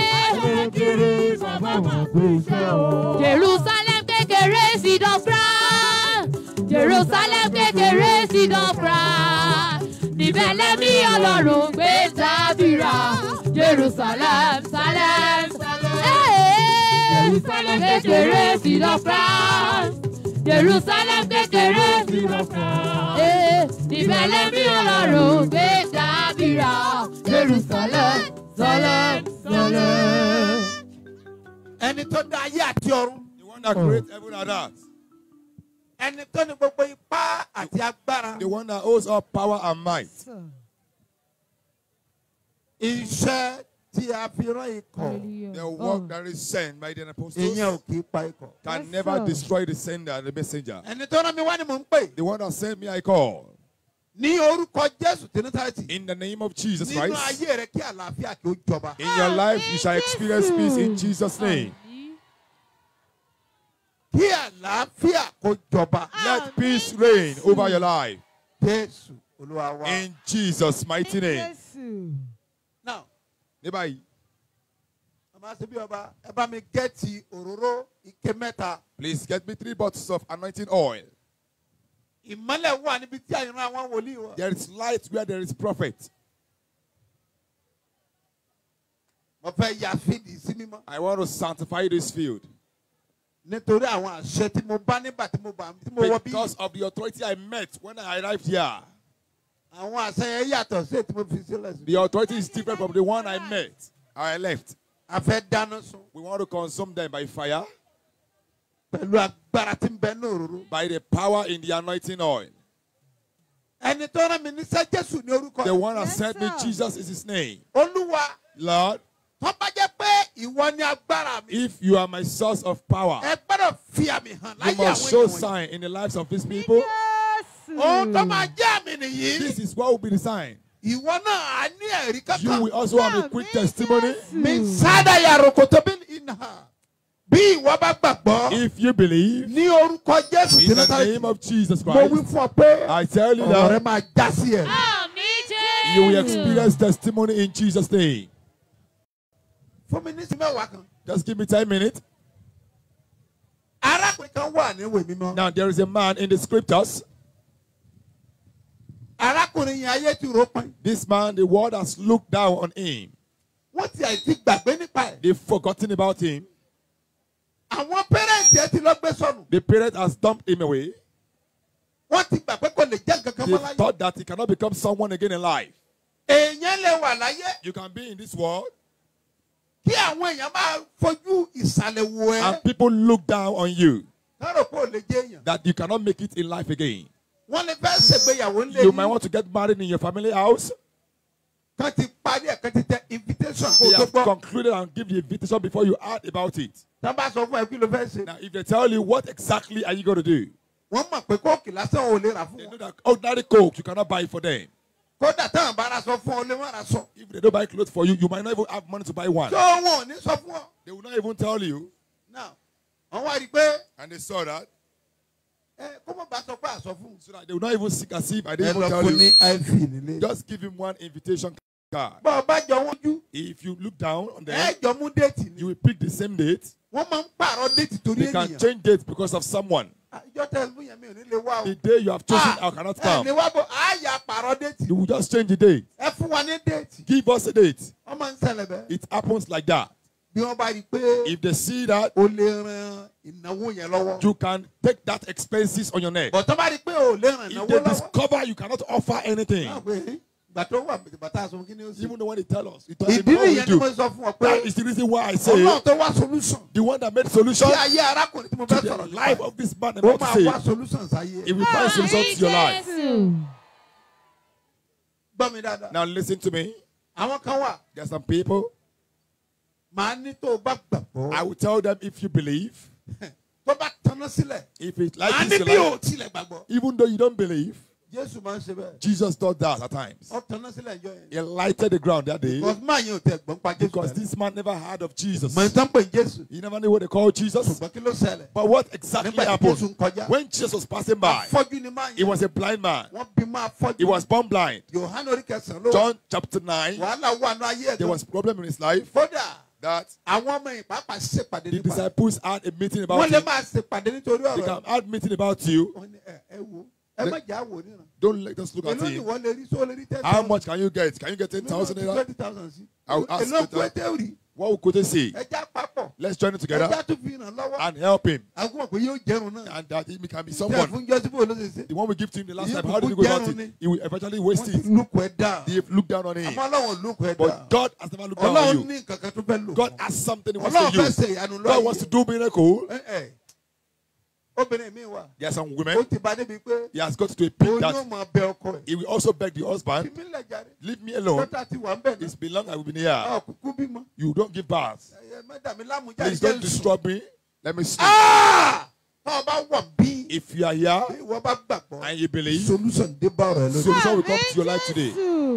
Speaker 4: Jerusalem kékeré sí dọ́fra. Jerusalem kékeré sí dọ́fra. Níbẹ̀ lẹ́mí ọlọ́run gbé dábìrà. Jerusalem, Salem, Ee. kékeré sí dọ́fra. Jerusalem kékeré sí dọ́fra. Ee. Níbẹ̀ lẹ́mí ọlọ́run gbé dábìrà. Jerusalem, Salem, Salem.
Speaker 1: ẹni tó dá ayé àti ọ̀run
Speaker 5: The one that created heaven and earth.
Speaker 1: ẹni tó ní gbogbo ipá àti agbára
Speaker 5: The one that holds all power and might.
Speaker 1: iṣẹ́ tí a fi rán ikọ̀
Speaker 4: Hallelujah.
Speaker 5: The
Speaker 4: Oh.
Speaker 5: work that is sent by the apostles
Speaker 1: ìyẹn ò kì í pa ikọ̀.
Speaker 5: can
Speaker 4: Yes,
Speaker 5: never
Speaker 4: sir.
Speaker 5: destroy the sender and the messenger.
Speaker 1: ẹni tó rán mi wá ni mò ń pè
Speaker 5: The one that sent me, I call.
Speaker 1: ní orúkọ jésù tí násàrẹ́tì
Speaker 5: In the name of Jesus
Speaker 1: nínú
Speaker 5: Christ.
Speaker 1: ayé rẹ kí àlàáfíà kí ó jọba.
Speaker 5: In your life, you shall experience peace in Jesus' name.
Speaker 1: kí àlàáfíà kó jọba.
Speaker 5: Let peace reign over your life.
Speaker 1: jésù olúwa wa.
Speaker 5: In Jesus' mighty name.
Speaker 4: Jésù.
Speaker 1: now
Speaker 5: Ní báyìí,
Speaker 1: màmá ṣe bí ọba ẹ bá mi gẹ́ẹ̀tì òróró ike mẹ́ta.
Speaker 5: please get me three bottles of anointing oil.
Speaker 1: ìmọ́lẹ̀ wà níbi tí àyìnrán àwọn wòlíì wà.
Speaker 5: There is light where there is prophet.
Speaker 1: mo fẹ́ ya fídì sí mímọ́.
Speaker 5: I want to sanctify this field
Speaker 1: nítorí àwọn àṣẹ tí mo bá nígbà tí mo bá tí mo wọ bí.
Speaker 5: because of the authority I met when I arrived here.
Speaker 1: àwọn àṣẹ yẹn yàtọ̀ sí ètò mo fi sílẹ̀ sí.
Speaker 5: The authority is different from the one I met. I left.
Speaker 1: a fẹ́ dáná sun
Speaker 5: We want to consume them by fire,
Speaker 1: pẹ̀lú agbára tí ń bẹ ní òróró.
Speaker 5: by the power in the anointing oil.
Speaker 1: ẹni tó rán mi níṣẹ́ jésù ní orúkọ
Speaker 5: The
Speaker 1: rẹ̀.
Speaker 5: one that
Speaker 4: Yes,
Speaker 5: sent me,
Speaker 4: sir.
Speaker 5: Jesus is his name.
Speaker 1: olúwa
Speaker 5: Lord,
Speaker 1: tó bá jẹ́ pé ìwọ ni agbára mi.
Speaker 5: if you are my source of power,
Speaker 1: ẹ gbọ́dọ̀ fi àmì hàn
Speaker 5: you
Speaker 1: láyé
Speaker 5: must
Speaker 1: àwọn
Speaker 5: show
Speaker 1: ènìyàn wọ̀nyí.
Speaker 5: sign in the lives of these people.
Speaker 4: Jésù.
Speaker 1: ohun tó máa jẹ́ àmì nìyí.
Speaker 5: This is what will be the sign.
Speaker 1: ìwọ náà á ní ẹ̀rí
Speaker 5: You
Speaker 1: kankan.
Speaker 5: will also have a quick testimony.
Speaker 1: mi sáádà yàrá kòtò bí iná. bí ìwọ bá gbàgbọ́
Speaker 5: If you believe
Speaker 1: ní orúkọ jésù tí
Speaker 5: in the
Speaker 1: náà
Speaker 5: name of Jesus
Speaker 1: mo wí
Speaker 5: Christ,
Speaker 1: fún ọ pé
Speaker 5: I tell you
Speaker 1: ọ̀rọ̀ rẹ
Speaker 5: that
Speaker 1: máa já sí ẹ̀.
Speaker 4: Àmì Jésù.
Speaker 5: you will experience testimony in Jesus' name.
Speaker 1: fún mi ní sí mẹ́wàá kan.
Speaker 5: Just give me 10 minutes.
Speaker 1: arákùnrin kan wà ní ìwé mímọ́.
Speaker 5: Now, there is a man in the scriptures.
Speaker 1: arákùnrin yẹn ayé ti rò pin.
Speaker 5: This man, the world has looked down on him.
Speaker 1: wọ́n ti àìsí gbàgbé nípa ẹ̀.
Speaker 5: They've forgotten about him.
Speaker 1: àwọn pẹ́rẹ́ǹtì ẹ ti lọ gbé sọnù.
Speaker 5: The parent has dumped him away.
Speaker 1: wọ́n ti gbà pé kò lè jẹ́ nǹkan kan
Speaker 5: They
Speaker 1: mọ́ láyé.
Speaker 5: thought that he cannot become someone again in life.
Speaker 1: èèyàn lè wà láyé
Speaker 5: You can be in this world
Speaker 1: kí àwọn èèyàn máa fojú ìsàlẹ̀ wò ẹ́.
Speaker 5: and people look down on you
Speaker 1: kárò pé ò lè jẹ́ èèyàn.
Speaker 5: that you cannot make it in life again.
Speaker 1: wọ́n lè fẹ́ ṣègbéyàwó ńlẹ̀
Speaker 5: You might
Speaker 1: yìí.
Speaker 5: want to get married in your family house.
Speaker 1: kan ti parí ẹ̀ kan ti tẹ invitation kó
Speaker 5: They
Speaker 1: tó
Speaker 5: have
Speaker 1: gbọ́.
Speaker 5: concluded and give the invitation before you add about it.
Speaker 1: tá a bá sọ fún ẹ kí ló fẹ́ ṣe.
Speaker 5: Now, if they tell you what exactly are you going to do,
Speaker 1: wọ́n mọ̀ pé kóòkì lásán ò lè rà fún
Speaker 5: they know
Speaker 1: wọn.
Speaker 5: that ordinary coke you cannot buy for them.
Speaker 1: kódà táwọn bá ra sọ fún ọ lè má ra sọ.
Speaker 5: If they don't buy clothes for you, you might not even have money to buy one.
Speaker 1: tó wọn ò ní sọ fún ọ.
Speaker 5: They will not even tell you.
Speaker 1: náà wọ́n wá rí i pé
Speaker 5: And they saw that.
Speaker 1: ẹ kó mọ̀ bá sọ pé àsọ fún un.
Speaker 5: So that they will not even seek as if I
Speaker 1: ẹ
Speaker 5: didn't even
Speaker 1: lọ
Speaker 5: tell
Speaker 1: fún
Speaker 5: you.
Speaker 1: ní iv nílé.
Speaker 5: Just give him one invitation card.
Speaker 1: bá ọ bá jọ wọ́n jú
Speaker 5: If you look down on
Speaker 1: ẹ
Speaker 5: them,
Speaker 1: jọ mú déètì
Speaker 5: you
Speaker 1: ni.
Speaker 5: will pick the same date.
Speaker 1: wọ́n máa ń pààrọ̀ déètì torí
Speaker 5: They can
Speaker 1: ènìyàn.
Speaker 5: change dates because of someone.
Speaker 1: ìjọ tẹlifù yẹn mi ò ní lè wá o.
Speaker 5: The day you have chosen,
Speaker 1: Ah,
Speaker 5: I cannot
Speaker 1: ẹ
Speaker 5: come.
Speaker 1: ní wá bọ̀ á yà pààrọ̀ déètì.
Speaker 5: You will just change the date.
Speaker 1: ẹ fún wa ní déètì.
Speaker 5: Give us a date.
Speaker 1: wọ́n máa ń ṣẹlẹ̀ bẹ́ẹ̀.
Speaker 5: It happens like that.
Speaker 1: bí wọ́n bá rí i pé
Speaker 5: If they see that,
Speaker 1: o lè ran ìnáwó yẹn lọ́wọ́.
Speaker 5: you can take that expenses on your neck.
Speaker 1: bọ̀ tó bá rí i pé o lè ran
Speaker 5: If
Speaker 1: ìnáwó
Speaker 5: they
Speaker 1: lọ́wọ́.
Speaker 5: discover you cannot offer anything,
Speaker 1: náà pé ìgbà tó wà bàtà aṣọ kí ni ó sì.
Speaker 5: even though when they tell us, you tell them,
Speaker 1: ìdí
Speaker 5: "How will
Speaker 1: nìyẹn ni
Speaker 5: you
Speaker 1: mo
Speaker 5: do?"
Speaker 1: sọ fún ọ
Speaker 5: That
Speaker 1: pé
Speaker 5: is the reason why I say
Speaker 1: ọlọ́run tó wá solution.
Speaker 5: the one that made solution
Speaker 1: sí ayé arákùnrin tí mo
Speaker 5: to
Speaker 1: fẹ́
Speaker 5: the
Speaker 1: sọ̀rọ̀
Speaker 5: life
Speaker 1: nípa
Speaker 5: of this man
Speaker 1: ó
Speaker 5: about
Speaker 1: máa
Speaker 5: to
Speaker 1: wá
Speaker 5: say,
Speaker 1: solution sáyé.
Speaker 5: he will find solution to your life.
Speaker 4: Jésù.
Speaker 1: gbọ́ mi dáadáa.
Speaker 5: Now listen to me.
Speaker 1: àwọn kan wà
Speaker 5: There are some people.
Speaker 1: màá ní tó o bá gbàgbọ́.
Speaker 5: I will tell them if you believe,
Speaker 1: tó bá tanná sílẹ̀.
Speaker 5: if it like
Speaker 1: màá ní
Speaker 5: this,
Speaker 1: bí
Speaker 5: your
Speaker 1: o
Speaker 5: life,
Speaker 1: tilẹ̀ gbàgbọ́.
Speaker 5: even though you don't believe,
Speaker 1: jésù máa ń ṣe bẹ́ẹ̀.
Speaker 5: Jesus does that at times.
Speaker 1: ọ tanná sílẹ̀ ìjọ yẹn.
Speaker 5: He lighted the ground that day
Speaker 1: because máa yẹn ò tẹ gbọ́n pa jésù
Speaker 5: because
Speaker 1: bẹ́ẹ̀.
Speaker 5: this man never heard of Jesus.
Speaker 1: mọ̀ ní tán pè ní jésù.
Speaker 5: He never knew what they call Jesus.
Speaker 1: ṣùgbọ́n kí ló ṣẹlẹ̀.
Speaker 5: But what exactly
Speaker 1: nígbà tí jésù
Speaker 5: happened
Speaker 1: ń kọjá.
Speaker 5: when Jesus was passing by?
Speaker 1: afọ́jú ni máa
Speaker 5: He
Speaker 1: yẹn.
Speaker 5: was a blind man.
Speaker 1: wọ́n bí máa fọ́jú.
Speaker 5: He was born blind.
Speaker 1: yohane orí kẹsàn-án ló wà.
Speaker 5: John chapter 9,
Speaker 1: wàhálà wà ní ayé ẹ̀
Speaker 5: there
Speaker 1: gan.
Speaker 5: was problem in his life
Speaker 1: kódà
Speaker 5: that
Speaker 1: àwọn ọmọ yìí pàápàá ṣèpàdé
Speaker 5: the
Speaker 1: nípa rẹ̀.
Speaker 5: disciples had a meeting about
Speaker 1: wọ́n lè
Speaker 5: him.
Speaker 1: máa ṣèpàdé nítorí
Speaker 5: They
Speaker 1: ọ̀rọ̀
Speaker 5: can
Speaker 1: ẹ̀.
Speaker 5: have meeting about you.
Speaker 1: wọ́n ní ẹ ẹ wo ẹ má jà wò níran.
Speaker 5: Don't let us look at
Speaker 1: èló ni
Speaker 5: him.
Speaker 1: wọ́n lè rí sọ lè rí ten
Speaker 5: How much can you get? Can you get 10,000 naira?
Speaker 1: twenty thousand sí.
Speaker 5: I will ask
Speaker 1: èló
Speaker 5: you
Speaker 1: kú
Speaker 5: that.
Speaker 1: ètè rí
Speaker 5: What could they say?
Speaker 1: ẹja papọ̀
Speaker 5: Let's join it
Speaker 1: ẹja
Speaker 5: together
Speaker 1: tún fi ràn lọ́wọ́.
Speaker 5: and help him.
Speaker 1: àwọn mọ̀ pé yóò jẹun náà.
Speaker 5: And that he can be
Speaker 1: tẹ̀
Speaker 5: someone.
Speaker 1: fún jọ́sibó ló ṣe ṣe.
Speaker 5: The one we give to him the last
Speaker 1: You
Speaker 5: time, how did he
Speaker 1: people
Speaker 5: go about
Speaker 1: down
Speaker 5: it? He will eventually waste
Speaker 1: wọ́n ti
Speaker 5: it.
Speaker 1: lùkù ẹ̀ dá.
Speaker 5: They look down on him.
Speaker 1: àmọ́ ọlọ́run lùkù ẹ̀ dá.
Speaker 5: But God has never looked down on
Speaker 1: ọlọ́run
Speaker 5: you.
Speaker 1: ní nǹkan kan tó fẹ́ lò.
Speaker 5: God has something he wants
Speaker 1: ọlọ́run
Speaker 5: to
Speaker 1: fẹ́
Speaker 5: use.
Speaker 1: ṣe ìyanu
Speaker 5: God wants to
Speaker 1: lọ́yẹ̀.
Speaker 5: do miracle.
Speaker 1: Ẹ ẹ. obìnrin mi wà
Speaker 5: There are some
Speaker 1: ó
Speaker 5: women,
Speaker 1: ti bá débi pé
Speaker 5: he has got to a peak
Speaker 1: òun yóò
Speaker 5: that
Speaker 1: máa bẹ ọkọ ẹ̀
Speaker 5: he will also beg the
Speaker 1: fi
Speaker 5: husband,
Speaker 1: mí lẹ̀ jàre
Speaker 5: leave me alone.
Speaker 1: dọ́tà ti wà ń bẹ̀
Speaker 5: It's
Speaker 1: náà
Speaker 5: been long I will be here.
Speaker 1: ọ̀ kúkú bímọ
Speaker 5: You don't give birth.
Speaker 1: ẹ̀yẹ mẹ́ta mi lámú jáde
Speaker 5: Please
Speaker 1: jẹ́
Speaker 5: don't
Speaker 1: nsùn.
Speaker 5: disturb me. Let me sleep.
Speaker 1: Ah! tọ́ ọ bá wà bí
Speaker 5: If you are here
Speaker 1: ìwọ bá gbàgbọ́
Speaker 5: and you believe,
Speaker 1: solution dé bá ọ̀rọ̀ ẹ lójú.
Speaker 5: solution will come to your life today.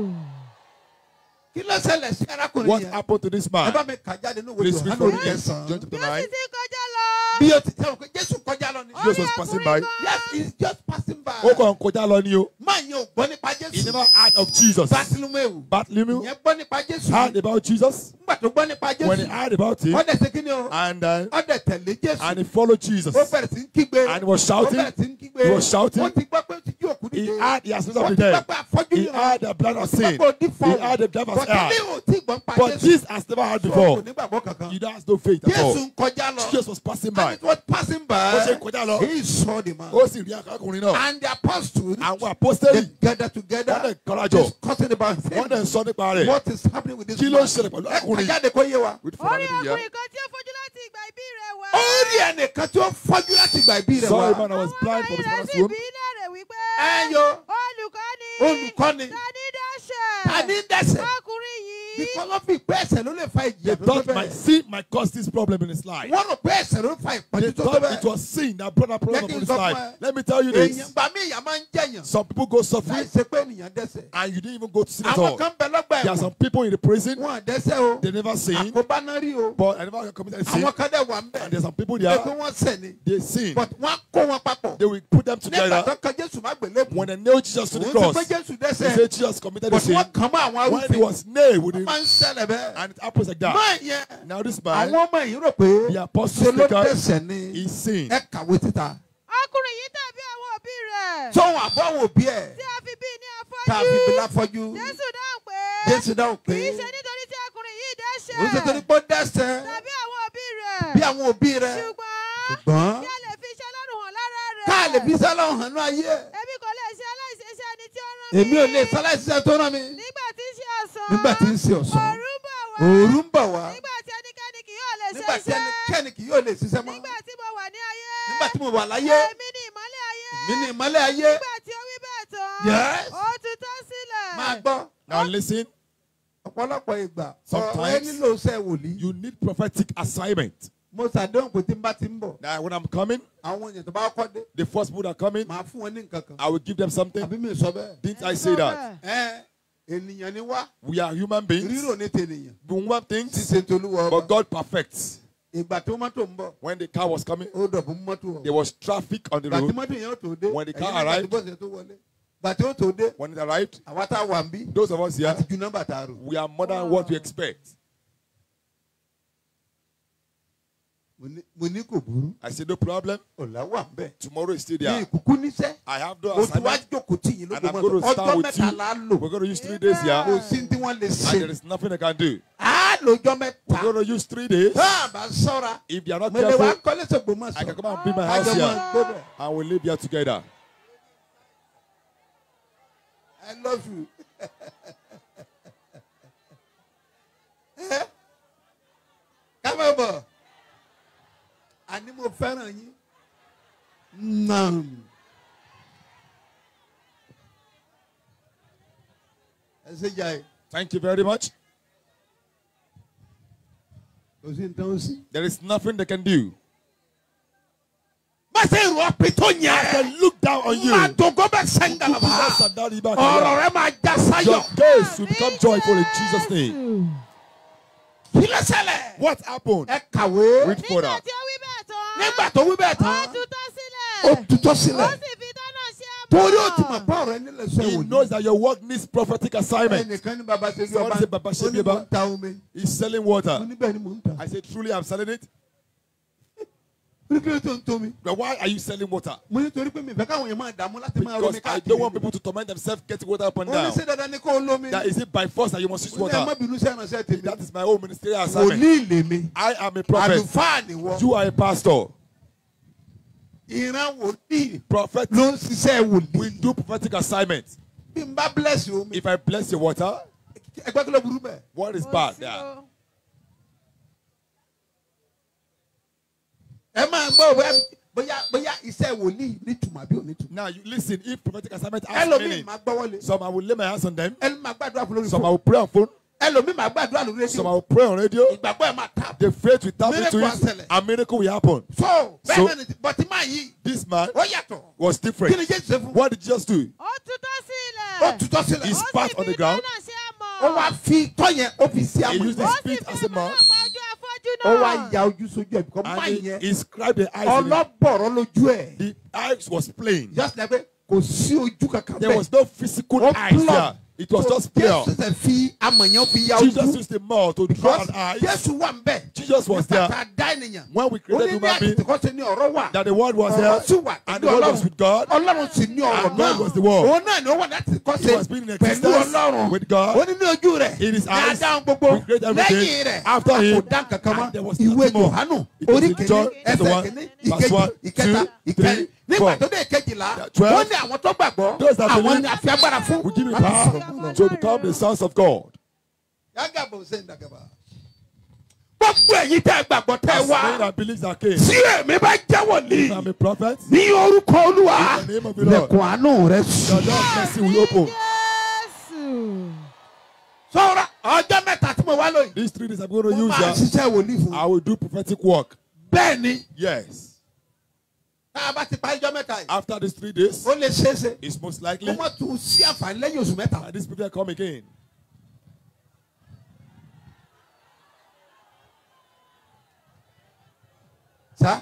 Speaker 1: kí ló ṣẹlẹ̀ sí arákùnrin
Speaker 5: What
Speaker 1: yẹn
Speaker 5: happened to this
Speaker 1: ẹ bá
Speaker 5: man?
Speaker 1: mi kà jáde ní ìwé
Speaker 5: Please read
Speaker 1: Yohana
Speaker 5: for
Speaker 1: orí
Speaker 5: me. John
Speaker 1: kẹsàn-án
Speaker 5: chapter
Speaker 4: bí ó
Speaker 5: 9.
Speaker 4: sì ti kọjá lọ.
Speaker 1: bí o ti tẹ̀wọ̀n pé Jésù kọjá lọ ni.
Speaker 5: Jesus was passing by.
Speaker 1: yes he is just passing by.
Speaker 5: Ó kàn kọjá lọ ni o.
Speaker 1: máa yẹn ò gbọ́ nípa
Speaker 5: He
Speaker 1: Jésù.
Speaker 5: never heard of Jesus.
Speaker 1: Bartholomew
Speaker 5: Bartholomew
Speaker 1: yẹn gbọ́ nípa Jésù.
Speaker 5: heard about Jesus.
Speaker 1: nígbà tó gbọ́ nípa
Speaker 5: When he
Speaker 1: Jésù
Speaker 5: heard about him,
Speaker 1: ọ̀dẹ̀ ṣe kí ni o
Speaker 5: and uh,
Speaker 1: ọ̀dẹ̀ tẹ̀lé Jésù.
Speaker 5: and he followed Jesus.
Speaker 1: ó bẹ̀rẹ̀ sí ń kígbe.
Speaker 5: And he was shouting.
Speaker 1: ó bẹ̀rẹ̀ sí ń kígbe.
Speaker 5: He was shouting.
Speaker 1: ó ti gbọ́ pé ó ti jí òkú
Speaker 5: He
Speaker 1: dìde.
Speaker 5: heard the assistance
Speaker 1: ó
Speaker 5: of
Speaker 1: ti
Speaker 5: the
Speaker 1: gbọ́
Speaker 5: dead.
Speaker 1: pé afọ́jú
Speaker 5: He
Speaker 1: yìí
Speaker 5: heard the blood of sin.
Speaker 1: He
Speaker 5: heard the devil's
Speaker 1: But ilé
Speaker 5: eye.
Speaker 1: ò tí gbọ́n pa
Speaker 5: But
Speaker 1: Jésù.
Speaker 5: this has never heard
Speaker 1: So,
Speaker 5: before.
Speaker 1: kò nígbàgbọ́ kankan.
Speaker 5: You don't have no faith at
Speaker 1: Jésù
Speaker 5: all.
Speaker 1: ń kọjá lọ.
Speaker 5: Jesus was passing
Speaker 1: And
Speaker 5: by.
Speaker 1: it was passing by.
Speaker 5: Ó ṣe kọjá lọ.
Speaker 1: He saw the man.
Speaker 5: Ó sì rí akákùnrin náà.
Speaker 1: And the apostles
Speaker 5: Àwọn
Speaker 1: they
Speaker 5: apostoli
Speaker 1: gathered together.
Speaker 5: Wọ́n dẹ̀ kọ́lájọ.
Speaker 1: discussing about
Speaker 5: wọ́n dẹ̀ ń
Speaker 1: him.
Speaker 5: sọ nípa rẹ̀.
Speaker 1: What is happening with this
Speaker 5: Kí ló ń
Speaker 1: man?
Speaker 5: ṣẹlẹ̀ pẹ̀lú
Speaker 1: Ẹ
Speaker 5: ọkùnrin?
Speaker 1: kà jáde kó yé wa.
Speaker 5: With
Speaker 4: ó rí
Speaker 5: Father
Speaker 4: ọkùnrin
Speaker 5: here.
Speaker 4: kan tí ó fojú láti ìgbà ìbí rẹ̀ wá.
Speaker 1: Ó rí ẹnìkan tí ó fọ́jú láti gba ìbí rẹ̀
Speaker 5: Saw a
Speaker 1: wá.
Speaker 5: man that was blind from
Speaker 4: ọmọ
Speaker 5: his
Speaker 4: rẹ̀
Speaker 5: mother's
Speaker 4: sì
Speaker 5: womb.
Speaker 4: bí léèrè wípé.
Speaker 1: Ẹ yo.
Speaker 4: olùkọ́ni.
Speaker 1: Olùkọ́ni.
Speaker 4: tani dáṣẹ̀.
Speaker 1: Tani dẹ́sẹ̀.
Speaker 4: ọkùnrin yìí.
Speaker 1: Because wọ́n fi pé ẹsẹ̀ ló lè fa
Speaker 5: They
Speaker 1: ìjìyà tó tó
Speaker 5: thought my
Speaker 1: bẹ́ẹ̀.
Speaker 5: sin might cause this problem in his life.
Speaker 1: Wọ́n rò pé ẹsẹ̀ ló fa
Speaker 5: They
Speaker 1: ìpọ́njú tó tó
Speaker 5: thought it
Speaker 1: bẹ́ẹ̀.
Speaker 5: was sin that brought that problem
Speaker 1: Jẹ́ kí
Speaker 5: upon
Speaker 1: n
Speaker 5: his
Speaker 1: sọ fún
Speaker 5: life.
Speaker 1: ẹ.
Speaker 5: Let me tell you
Speaker 1: Èèyàn
Speaker 5: this.
Speaker 1: gbà mí ìyà máa ń jẹ̀yàn.
Speaker 5: Some people go
Speaker 1: Láì
Speaker 5: suffering
Speaker 1: ṣe pé ènìyàn dẹ́sẹ̀.
Speaker 5: and you didn't even go to sin at
Speaker 1: Àwọn
Speaker 5: all.
Speaker 1: kan bẹ lọ́gbà
Speaker 5: There are
Speaker 1: ẹ̀wọ̀n.
Speaker 5: some people in the prison,
Speaker 1: Wọ́n dẹ́sẹ̀ o.
Speaker 5: they never sin,
Speaker 1: Àkóbá náà rí o.
Speaker 5: but I never committed sin.
Speaker 1: Àwọn kan dẹ̀ wà ń bẹ̀.
Speaker 5: And there's some people
Speaker 1: Pé kí
Speaker 5: there,
Speaker 1: wọ́n sẹ̀ ni.
Speaker 5: they sin.
Speaker 1: But wọ́n á kó wọn papọ̀.
Speaker 5: They will put them
Speaker 1: Nígbà tó
Speaker 5: together.
Speaker 1: kan Jésù má gbélé bù.
Speaker 5: When they nailed Jesus to the
Speaker 1: Òun ti
Speaker 5: cross,
Speaker 1: pé Jésù
Speaker 5: they
Speaker 1: dẹ́sẹ̀.
Speaker 5: say Jesus committed the
Speaker 1: But
Speaker 5: sin.
Speaker 1: wọ́n kàn mọ́ àwọn
Speaker 5: When he
Speaker 1: arúfin.
Speaker 5: was nailed with
Speaker 1: Wọ́n
Speaker 5: him,
Speaker 1: máa ń ṣẹlẹ̀ bẹ́ẹ̀.
Speaker 5: and it happens like that.
Speaker 1: Máa yẹn.
Speaker 5: Now this man,
Speaker 1: Àwọn ọmọ yìí rò pé
Speaker 5: the
Speaker 1: ṣe
Speaker 5: apostle
Speaker 1: ló
Speaker 5: speaker,
Speaker 1: dẹ́sẹ̀ ni.
Speaker 5: he sinned.
Speaker 1: Ẹ kàwé títa.
Speaker 4: ọkùnrin yìí tàbí àwọn òbí rẹ̀.
Speaker 1: Sọ́wọ́n àbọ̀wò bí ẹ̀.
Speaker 4: tí a fi bí ní
Speaker 1: Tá a fi bí
Speaker 4: afọ́jú.
Speaker 1: láfọ́jú.
Speaker 4: jésù dáhùn pé.
Speaker 1: Jésù dáhùn
Speaker 4: kì
Speaker 1: pé.
Speaker 4: í ṣe nítorí tí ọkùnrin yìí dẹ́ṣẹ̀.
Speaker 1: Òun ṣe torí pé ó dẹ́sẹ̀.
Speaker 4: tàbí àwọn òbí rẹ̀.
Speaker 1: Bí àwọn òbí rẹ̀.
Speaker 4: ṣùgbọ́n.
Speaker 1: Ṣùgbọ́n.
Speaker 4: kí a lè fi iṣẹ́ lọ́rùn hàn lára rẹ̀.
Speaker 1: Ká lè fi sálọ̀ hàn ní ayé.
Speaker 4: èmi kò lè ṣe aláìṣeṣẹ́ ẹni tí ó rán mi.
Speaker 1: Èmi ò lè sáláìsíṣẹ́ tó rán mi.
Speaker 4: nígbà tí ń ṣe ọ̀sán.
Speaker 1: Nígbà tí ń ṣe ọ̀sán.
Speaker 4: òru ń bọ̀ wá.
Speaker 1: Òòrù ń bọ̀ wá.
Speaker 4: nígbà tí ẹnikẹ́ni kì yóò lè ṣe
Speaker 1: Nígbà tí
Speaker 4: iṣẹ́.
Speaker 1: ẹnikẹ́ni kì yóò lè ṣiṣẹ́ mọ́.
Speaker 4: nígbà tí mo wà ní ayé.
Speaker 1: Nígbà tí mo wà láyé.
Speaker 4: èmi ni ìmọ́lẹ̀ ayé.
Speaker 1: Èmi ni ìmọ́lẹ̀ ayé.
Speaker 4: nígbà tí ó wí bẹ́ẹ̀ tán.
Speaker 1: Yes.
Speaker 4: ó tutọ́ sílẹ̀.
Speaker 1: Máa gbọ́.
Speaker 5: Now listen,
Speaker 1: Ọ̀pọ̀lọpọ̀ ìgbà. Ọ̀rọ̀ ẹ
Speaker 5: Sometimes-
Speaker 1: nílò iṣẹ́ wòlíì.
Speaker 5: you need prophetic assignment.
Speaker 1: Mo ṣàdéhùn pé tí n bá ti ń bọ̀.
Speaker 5: Now when I'm coming,
Speaker 1: Àwọn èèyàn tó bá kọ́ dé.
Speaker 5: the first people that come in,
Speaker 1: Màá fún wọn ní nǹkan kan.
Speaker 5: I will give them something.
Speaker 1: Àbí mi sọ bẹ́ẹ̀.
Speaker 5: Didn't I say that?
Speaker 1: Ẹ ènìyàn ni wá.
Speaker 5: We are human beings.
Speaker 1: Rírò ní tènìyàn.
Speaker 5: We want things,
Speaker 1: Ṣíṣe tolúwa
Speaker 5: but
Speaker 1: ọba.
Speaker 5: God perfects.
Speaker 1: Ìgbà tó mọ́tò ń bọ̀.
Speaker 5: When the car was coming,
Speaker 1: Ó dọ̀bù mọ́tò
Speaker 5: there
Speaker 1: ọ̀.
Speaker 5: was traffic on the
Speaker 1: Ìgbà tí
Speaker 5: road.
Speaker 1: mọ́tò yẹn ó tó dé.
Speaker 5: When the car
Speaker 1: ẹ̀yin nígbà tí
Speaker 5: arrived-
Speaker 1: bọ́ọ̀sì tó wọlé. Ìgbà tí ó tó dé.
Speaker 5: When it arrived,
Speaker 1: Àwa tá a wà ń bí.
Speaker 5: those of us here,
Speaker 1: Àti ju nọ́mbà tá a rò.
Speaker 5: we are more than what we expect.
Speaker 1: Mo ní- Mo ní kò burú.
Speaker 5: I said, no problem.
Speaker 1: Ọ̀la wà ń bẹ̀.
Speaker 5: Tomorrow is still
Speaker 1: Ní
Speaker 5: there.
Speaker 1: ìkúkú níṣẹ́.
Speaker 5: I have no
Speaker 1: Mo ti wá
Speaker 5: assignment.
Speaker 1: jókòó tì yín
Speaker 5: And I'm
Speaker 1: lóko
Speaker 5: going
Speaker 1: mọ́tò.
Speaker 5: to stand
Speaker 1: Ọjọ́
Speaker 5: with
Speaker 1: mẹ́ta la
Speaker 5: you.
Speaker 1: lò.
Speaker 5: We're going to use three days
Speaker 1: Kò
Speaker 5: here.
Speaker 1: sí tí wọ́n lè
Speaker 5: And there
Speaker 1: ṣe.
Speaker 5: is nothing I can do.
Speaker 1: Á lòjọ́
Speaker 5: We're
Speaker 1: mẹ́ta.
Speaker 5: going to use three days.
Speaker 1: Tá a bá sọ́ra.
Speaker 5: If they are not
Speaker 1: Mo lè wá
Speaker 5: careful,
Speaker 1: kọ́lé sọ̀gbọ́n mọ̀
Speaker 5: I can
Speaker 1: sọ.
Speaker 5: come and build my house
Speaker 1: Àjọ
Speaker 5: here.
Speaker 1: máa gbé bẹ̀.
Speaker 5: And we'll live here together.
Speaker 1: I love you. Ẹ? Ká má bọ̀. Àní mo fẹ́ràn yín. Nam. Ẹ ṣe jà ẹ̀.
Speaker 5: Thank you very much.
Speaker 1: Kò sí nǹkan ó sí.
Speaker 5: There is nothing they can do.
Speaker 1: Má ṣe rò ọ́pì tó
Speaker 5: I
Speaker 1: yẹn.
Speaker 5: can look down on you.
Speaker 1: Má dògó bẹ́ẹ̀ sẹ́ńgàlà bá. Ọ̀rọ̀ rẹ máa já
Speaker 5: Your
Speaker 1: sáyọ̀.
Speaker 5: case will become joyful in Jesus' name.
Speaker 1: Kí ló ṣẹlẹ̀?
Speaker 5: What happened?
Speaker 1: Ẹ kàwé.
Speaker 5: Read
Speaker 4: nígbà
Speaker 5: further.
Speaker 4: tí ó wí bẹ́ẹ̀ tán.
Speaker 1: Nígbà tó wí bẹ́ẹ̀
Speaker 4: ó
Speaker 1: tán.
Speaker 4: tutọ́ sílẹ̀.
Speaker 1: Ó tutọ́
Speaker 4: ó
Speaker 1: sílẹ̀.
Speaker 4: sì fi dáná ṣe àmọ́.
Speaker 1: Torí ó ti mọ̀ pé ọ̀rọ̀ ẹni lè sọ
Speaker 5: He
Speaker 1: ìwòye.
Speaker 5: knows that your work needs prophetic assignment.
Speaker 1: ẹnìkan ní baba ṣe bí
Speaker 5: Someone
Speaker 1: ọba
Speaker 5: say Baba ṣe
Speaker 1: ó
Speaker 5: bí
Speaker 1: ní
Speaker 5: ọba.
Speaker 1: mò ń ta omi
Speaker 5: He's selling
Speaker 1: mo
Speaker 5: water.
Speaker 1: ní bẹ́ẹ̀ ni mò ń ta
Speaker 5: I said, truly, I'm selling it.
Speaker 1: ó ní kí ló tó ń tó mi
Speaker 5: But why are you selling water?
Speaker 1: mo ní torí pé mi fẹ́ káwọn èèyàn máa dààmú láti máa
Speaker 5: Because
Speaker 1: romi
Speaker 5: I
Speaker 1: káàkiri
Speaker 5: don't want people to torment themselves getting water up and
Speaker 1: ó ní
Speaker 5: down.
Speaker 1: ṣe dandan ni kó o lómi
Speaker 5: That is it by force that you must use
Speaker 1: ó ní ẹ má
Speaker 5: water.
Speaker 1: bínú sí ẹ̀ránṣẹ́ tèmi
Speaker 5: That is my own ministerial assignment.
Speaker 1: wòlíì lèmi
Speaker 5: I am a prophet.
Speaker 1: àlùfáà nìwọ
Speaker 5: You are a pastor.
Speaker 1: ìran wòlíì
Speaker 5: Prophet.
Speaker 1: ló ń ṣiṣẹ́
Speaker 5: We
Speaker 1: wòlíì
Speaker 5: do prophetic assignment.
Speaker 1: bí n bá bless omi
Speaker 5: If I bless your water,
Speaker 1: ẹgbẹ́ kí ló burú bẹ́ẹ̀
Speaker 5: what is
Speaker 4: Kò
Speaker 5: bad
Speaker 4: sí
Speaker 5: there?
Speaker 4: o.
Speaker 1: ẹ máa gbọ́ òwe bóyá bóyá iṣẹ́ wòlíì nítumọ̀ àbí onítùmọ̀.
Speaker 6: Now you listen. If prophetic assignment has
Speaker 1: ẹlòmíì
Speaker 6: meaning,
Speaker 1: máa gbọ́wọ́lé
Speaker 6: some I will lay my hands on them.
Speaker 1: ẹlòmíì máa gbàdúrà fún lórí
Speaker 6: Some I
Speaker 1: fún
Speaker 6: will pray on phone.
Speaker 1: ẹlòmíì máa gbàdúrà lórí
Speaker 6: Some I
Speaker 1: rédíò
Speaker 6: will pray on radio.
Speaker 1: ìgbàgbọ́ ẹ̀ máa tà.
Speaker 6: The faith will tap
Speaker 1: Miracle
Speaker 6: into
Speaker 1: will
Speaker 6: it,
Speaker 1: happen.
Speaker 6: and miracle will happen.
Speaker 1: so
Speaker 6: So-
Speaker 1: bẹ́ẹ̀ ni bọ̀tí máa yí
Speaker 6: This man
Speaker 1: ó yàtọ̀
Speaker 6: was
Speaker 1: kí ni
Speaker 6: different.
Speaker 1: jésù ṣe fún
Speaker 6: What did Jesus do?
Speaker 4: ó tutọ́ sílẹ̀.
Speaker 1: ó tutọ́ sílẹ̀
Speaker 6: He
Speaker 4: Ó
Speaker 6: spat
Speaker 4: sì
Speaker 6: on the
Speaker 4: fi
Speaker 6: ground.
Speaker 4: dáná ṣe àmọ̀.
Speaker 1: ó wá fi tọ́ yẹn ó fi sí
Speaker 6: He
Speaker 1: àmọ́
Speaker 6: used
Speaker 4: ó
Speaker 6: the
Speaker 4: sì
Speaker 6: spit
Speaker 4: fi
Speaker 6: as a mouth,
Speaker 4: ọ̀pọ̀lọpọ̀ ojú afọ́jú
Speaker 1: ó
Speaker 4: náà.
Speaker 1: wá ya ojú sójú ẹ̀ bíkọ́ máa
Speaker 6: and he,
Speaker 1: yẹn
Speaker 6: he scribed the eyes. in it.
Speaker 1: ọlọ́bọ̀rọ̀ lójú ẹ̀
Speaker 6: The eyes was plain.
Speaker 1: just like pé kò sí ojú kankan
Speaker 6: There was no physical
Speaker 1: Ó
Speaker 6: eyes
Speaker 1: plumb.
Speaker 6: there. It was
Speaker 1: So,
Speaker 6: just pure.
Speaker 1: jésù ṣe fi amọ̀ yẹn fi ya
Speaker 6: Jesus
Speaker 1: ojú
Speaker 6: used the mouth to draw
Speaker 1: because
Speaker 6: an eye.
Speaker 1: jésù wà ń bẹ̀
Speaker 6: Jesus was
Speaker 1: nígbà
Speaker 6: there
Speaker 1: tá a dá ènìyàn
Speaker 6: when we
Speaker 1: ó
Speaker 6: created
Speaker 1: ní ní
Speaker 6: human being.
Speaker 1: àtìkọ́ ṣe ní ọ̀rọ̀ wà
Speaker 6: That the word was
Speaker 1: ọ̀rọ̀
Speaker 6: there,
Speaker 1: sì wà
Speaker 6: and
Speaker 1: pẹ̀lú
Speaker 6: the word was
Speaker 1: ọlọ́run
Speaker 6: with God.
Speaker 1: ọlọ́run sì ní ọ̀rọ̀
Speaker 6: And God
Speaker 1: náà
Speaker 6: was the word.
Speaker 1: òun náà ni ó wà láti kọ́
Speaker 6: He
Speaker 1: ṣe
Speaker 6: was being in
Speaker 1: pẹ̀lú
Speaker 6: existence
Speaker 1: ọlọ́run
Speaker 6: with God.
Speaker 1: ó ní ní ojú rẹ̀
Speaker 6: In his
Speaker 1: ní
Speaker 6: eyes,
Speaker 1: adáhùn gbogbo
Speaker 6: we create everything.
Speaker 1: lẹ́yìn rẹ̀
Speaker 6: After
Speaker 1: a kò
Speaker 6: him,
Speaker 1: dá nǹkan kan mọ́
Speaker 6: and there was
Speaker 1: ìwé
Speaker 6: nothing more.
Speaker 1: Jòhánù
Speaker 6: It was
Speaker 1: orí
Speaker 6: in
Speaker 1: kìíní
Speaker 6: John chapter
Speaker 1: ẹsẹ̀
Speaker 6: one,
Speaker 1: kìíní
Speaker 6: verse
Speaker 1: ìkejì
Speaker 6: one,
Speaker 1: ìkẹta
Speaker 6: two,
Speaker 1: ìkẹrin
Speaker 6: three,
Speaker 1: nígbà
Speaker 6: four.
Speaker 1: tó dé ìkejìlá
Speaker 6: Twelve.
Speaker 1: wọ́n ní àwọn tó gbàgbọ́
Speaker 6: Those that
Speaker 1: àwọn
Speaker 6: believe,
Speaker 1: ni a fi agbára fún.
Speaker 6: We give you power to become the sons of God.
Speaker 1: Yàgàbọ̀ ṣe ń dàgàbà. gbogbo ẹ̀yin tẹ́ ẹ gbàgbọ́ tẹ́ ẹ
Speaker 6: As many
Speaker 1: wá
Speaker 6: that believes that came.
Speaker 1: tí èmi bá jẹ́
Speaker 6: If
Speaker 1: wòlíì
Speaker 6: I'm a prophet,
Speaker 1: ní orúkọ olúwa
Speaker 6: In the name of the Lord.
Speaker 1: lẹ̀kùn àánú rẹ
Speaker 6: the
Speaker 1: sùn.
Speaker 6: Lord's mercy will open.
Speaker 4: Jésù.
Speaker 1: sọ́ra ọjọ́ mẹ́ta tí mo wá lóyún.
Speaker 6: These three days I'm going to
Speaker 1: mo
Speaker 6: use
Speaker 1: máa
Speaker 6: that.
Speaker 1: ṣiṣẹ́ wòlíì fún
Speaker 6: I will do prophetic work.
Speaker 1: bẹ́ẹ̀ ni
Speaker 6: Yes.
Speaker 1: tá a bá ti parí ọjọ́ mẹ́ta yìí
Speaker 6: After these three days,
Speaker 1: ó lè ṣeé ṣe
Speaker 6: it's most
Speaker 1: kó
Speaker 6: likely
Speaker 1: mọ̀ tún sí àǹfààní lẹ́yìn oṣù mẹ́ta.
Speaker 6: that these people come again.
Speaker 1: sá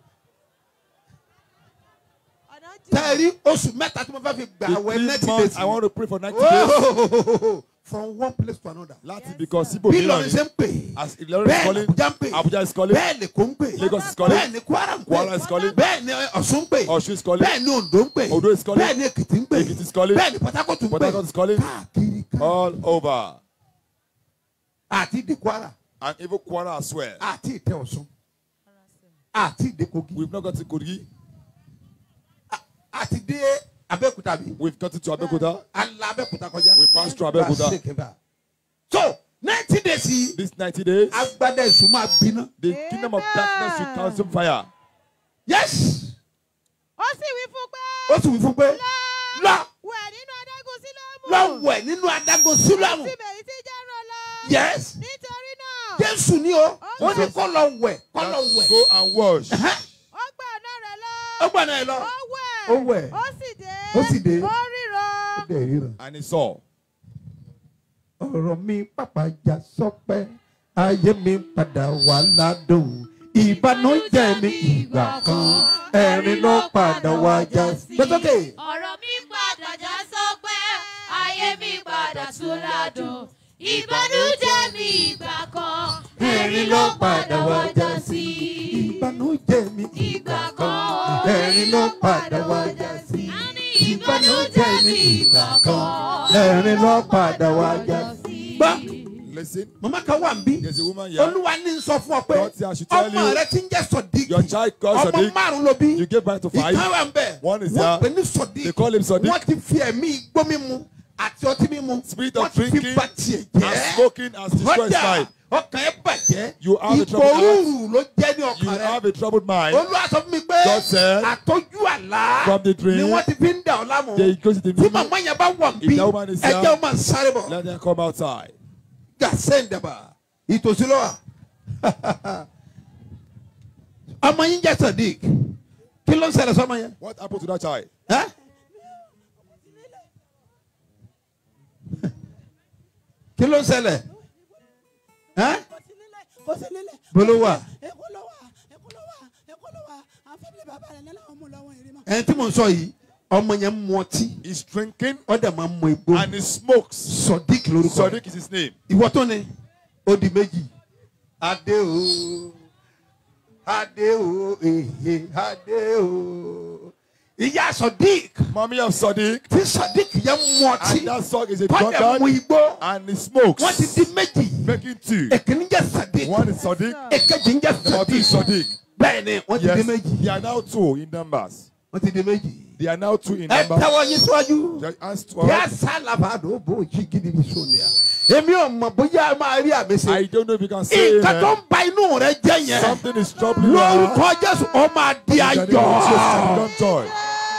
Speaker 4: ọ̀nà jù.
Speaker 1: tẹ́ ẹ rí oṣù mẹ́ta tí mo fẹ́ fi gbà
Speaker 6: The
Speaker 1: àwẹ̀
Speaker 6: three
Speaker 1: ninety
Speaker 6: months,
Speaker 1: days.
Speaker 6: I want to pray for 90 days.
Speaker 1: Oh, from one place to another.
Speaker 6: Láti because Sibo
Speaker 1: bí
Speaker 6: Milan
Speaker 1: Ìlọrin ṣe ń pè
Speaker 6: as Ìlọrin is
Speaker 1: bẹ́ẹ̀
Speaker 6: calling,
Speaker 1: Abuja ń pè
Speaker 6: Abuja is calling,
Speaker 1: bẹ́ẹ̀ lèkó ń pè
Speaker 6: Lagos is calling,
Speaker 1: bẹ́ẹ̀ ni Kwara ń
Speaker 6: Kwara
Speaker 1: pè
Speaker 6: is calling,
Speaker 1: bẹ́ẹ̀ ni Ọ̀ṣun ń pè
Speaker 6: Ọ̀ṣun is calling,
Speaker 1: bẹ́ẹ̀ ni Ondo ń pè
Speaker 6: Ondo is calling,
Speaker 1: bẹ́ẹ̀ ni Èkìtì ń pè
Speaker 6: Ekiti is calling,
Speaker 1: bẹ́ẹ̀ ni Port Harcourt ń
Speaker 6: Port
Speaker 1: pè
Speaker 6: Harcourt is calling,
Speaker 1: káàkiri ká
Speaker 6: all over.
Speaker 1: àti ìdè Kwara
Speaker 6: And even Kwara as well.
Speaker 1: àti ìtẹ Ọ̀ṣun àti ìdè Kogi
Speaker 6: We've not got to Kogi.
Speaker 1: àti dé Abẹ́òkúta bí
Speaker 6: We've got to Abeokuta.
Speaker 1: ala Abẹ́òkúta kọjá.
Speaker 6: We passed through Abeokuta.
Speaker 1: so ninety days yìí
Speaker 6: These 90 days,
Speaker 1: agbada èso máa gbiná.
Speaker 6: the kingdom of darkness will consume fire.
Speaker 1: yes
Speaker 4: ó sì wí fún pé.
Speaker 1: ó sì wí fún pé lọ
Speaker 4: wẹ̀ nínú adágún sílọ́mù.
Speaker 1: lọ wẹ̀ nínú adágún sílámù
Speaker 4: sí bẹ̀rẹ̀ tí jẹ́rọ lọ.
Speaker 1: yes
Speaker 4: nítorí náà.
Speaker 1: jésù ni o ó ní kó lọ wẹ̀ kó lọ wẹ̀
Speaker 6: Go and wash.
Speaker 1: Ẹhẹ́,
Speaker 4: ó gbà ọ̀nà rẹ̀ lọ.
Speaker 1: ó gbọ́dọ̀ ẹ lọ.
Speaker 4: ó wẹ̀.
Speaker 1: Ó wẹ̀.
Speaker 4: ó sì dé.
Speaker 1: Ó sì dé.
Speaker 4: ó ríran.
Speaker 6: And he saw.
Speaker 1: ọ̀rọ̀ mi pàpà já sọpẹ́ ayé mi padà wà ládùn ìbànújẹ́ mi ìgbà kan ẹ̀rín ló padà wá já sí. gbẹ́sọ́kè.
Speaker 7: ọ̀rọ̀ mi padà já sọ́pẹ́ ayé mi padà tún ládùn ìbànújẹ́ mi ìgbà kan ẹ̀rín ló padà wá já sí.
Speaker 1: ìbànújẹ́ mi
Speaker 7: ìgbà kan
Speaker 1: ẹ̀rín ló padà wá já sí.
Speaker 7: a ní ìbànújẹ́ mi ìgbà kan
Speaker 1: ẹ̀rín ló padà wá já sí. gbọ́
Speaker 6: Listen,
Speaker 1: màmá kan wà ń bí
Speaker 6: there's a woman here.
Speaker 1: olúwa ní sọ fún ọ pé
Speaker 6: God said I should tell
Speaker 1: ọmọ
Speaker 6: you,
Speaker 1: rẹ ti ń jẹ́ sọ̀díkì
Speaker 6: Your child called
Speaker 1: ọmọ
Speaker 6: Sadiq.
Speaker 1: márùn ló bí
Speaker 6: You gave birth to five.
Speaker 1: ìkan wà ń bẹ̀
Speaker 6: One is
Speaker 1: wọ́n
Speaker 6: there.
Speaker 1: pè ní sọ̀díkì
Speaker 6: They call him Sadiq.
Speaker 1: wọ́n ti fi ẹ̀mí igbó mímu àti ọtí mímu
Speaker 6: Spirit
Speaker 1: wọ́n
Speaker 6: of
Speaker 1: ti fi
Speaker 6: drinking
Speaker 1: bà tiẹ̀
Speaker 6: and
Speaker 1: jẹ́
Speaker 6: smoking has destroyed his
Speaker 1: kọjá
Speaker 6: mind.
Speaker 1: ọkàn ẹ̀ bàjẹ́
Speaker 6: You have a
Speaker 1: ipò
Speaker 6: troubled heart.
Speaker 1: rúurú ló jẹ́ ní
Speaker 6: You
Speaker 1: ọkàn rẹ
Speaker 6: have a troubled mind.
Speaker 1: olúwa sọ fún mi pé
Speaker 6: God said,
Speaker 1: àtọ́jú àlá
Speaker 6: from the dream,
Speaker 1: ni wọ́n ti fi ń dà ọ́ lámù
Speaker 6: They go to the
Speaker 1: tí
Speaker 6: meeting.
Speaker 1: màmá yẹn bá wọ̀
Speaker 6: If
Speaker 1: bí
Speaker 6: that woman is
Speaker 1: ẹjẹ́
Speaker 6: there,
Speaker 1: ó máa ń sáré bọ̀
Speaker 6: Let them come outside.
Speaker 1: gàṣẹ́ ìdàbà ìtòsí ló wà ọmọ yín jẹ́ sadiq kí ló ń ṣẹlẹ̀ sọ́mọ yẹn.
Speaker 6: What happened to that child?
Speaker 1: Ẹ́? kí ló ń ṣẹlẹ̀ ẹ́?
Speaker 8: kò sí nílẹ̀.
Speaker 1: bolo wà
Speaker 8: èkó ló wà èkó ló wà èkó ló wà àwọn fẹ́mi bàbá rẹ̀ nílẹ̀ àwọn mú lọ́wọ́ ìrìn mọ́.
Speaker 1: ẹni tí mo ń sọ yìí ọmọ yẹn ń mu ọtí
Speaker 6: He's drinking
Speaker 1: ọ̀dà máa ń mu egbò
Speaker 6: and he smokes.
Speaker 1: sadiq lórúkọ rẹ̀
Speaker 6: Sadiq is his name.
Speaker 1: ìwọ tó ni ó di méjì adé o adé o ehe adé o ìyá sadiq
Speaker 6: Mommy of Sadiq.
Speaker 1: tí sadiq yẹn mu ọtí
Speaker 6: And that song is a
Speaker 1: tọ́jà mu
Speaker 6: drunkard
Speaker 1: igbó
Speaker 6: and he smokes.
Speaker 1: wọ́n ti di méjì
Speaker 6: Making two.
Speaker 1: èkìní jẹ́ sadiq
Speaker 6: One is Sadiq.
Speaker 1: èkejì ń jẹ́
Speaker 6: Number two
Speaker 1: sadiq
Speaker 6: is Sadiq.
Speaker 1: bẹ́ẹ̀ ni wọ́n ti di
Speaker 6: Yes,
Speaker 1: méjì
Speaker 6: they are now two in numbers.
Speaker 1: wọ́n ti di méjì.
Speaker 6: They are now two in
Speaker 1: ẹ
Speaker 6: number.
Speaker 1: tẹ́wọ́ yín síwájú.
Speaker 6: Just hands to
Speaker 1: yà
Speaker 6: our-
Speaker 1: sálàbà ló bó jí gidi bí sọlẹ̀ à. èmi ò mọ̀ bóyá ẹ máa rí àmì
Speaker 6: I
Speaker 1: sí.
Speaker 6: don't know if you can say
Speaker 1: nǹkan tó
Speaker 6: amen.
Speaker 1: ń ba inú rẹ jẹ́ yẹn.
Speaker 6: Something is troubling you. now.
Speaker 1: lórúkọ jésù ó máa di
Speaker 6: In the name of Jesus,
Speaker 1: ayọ̀.
Speaker 6: become joy.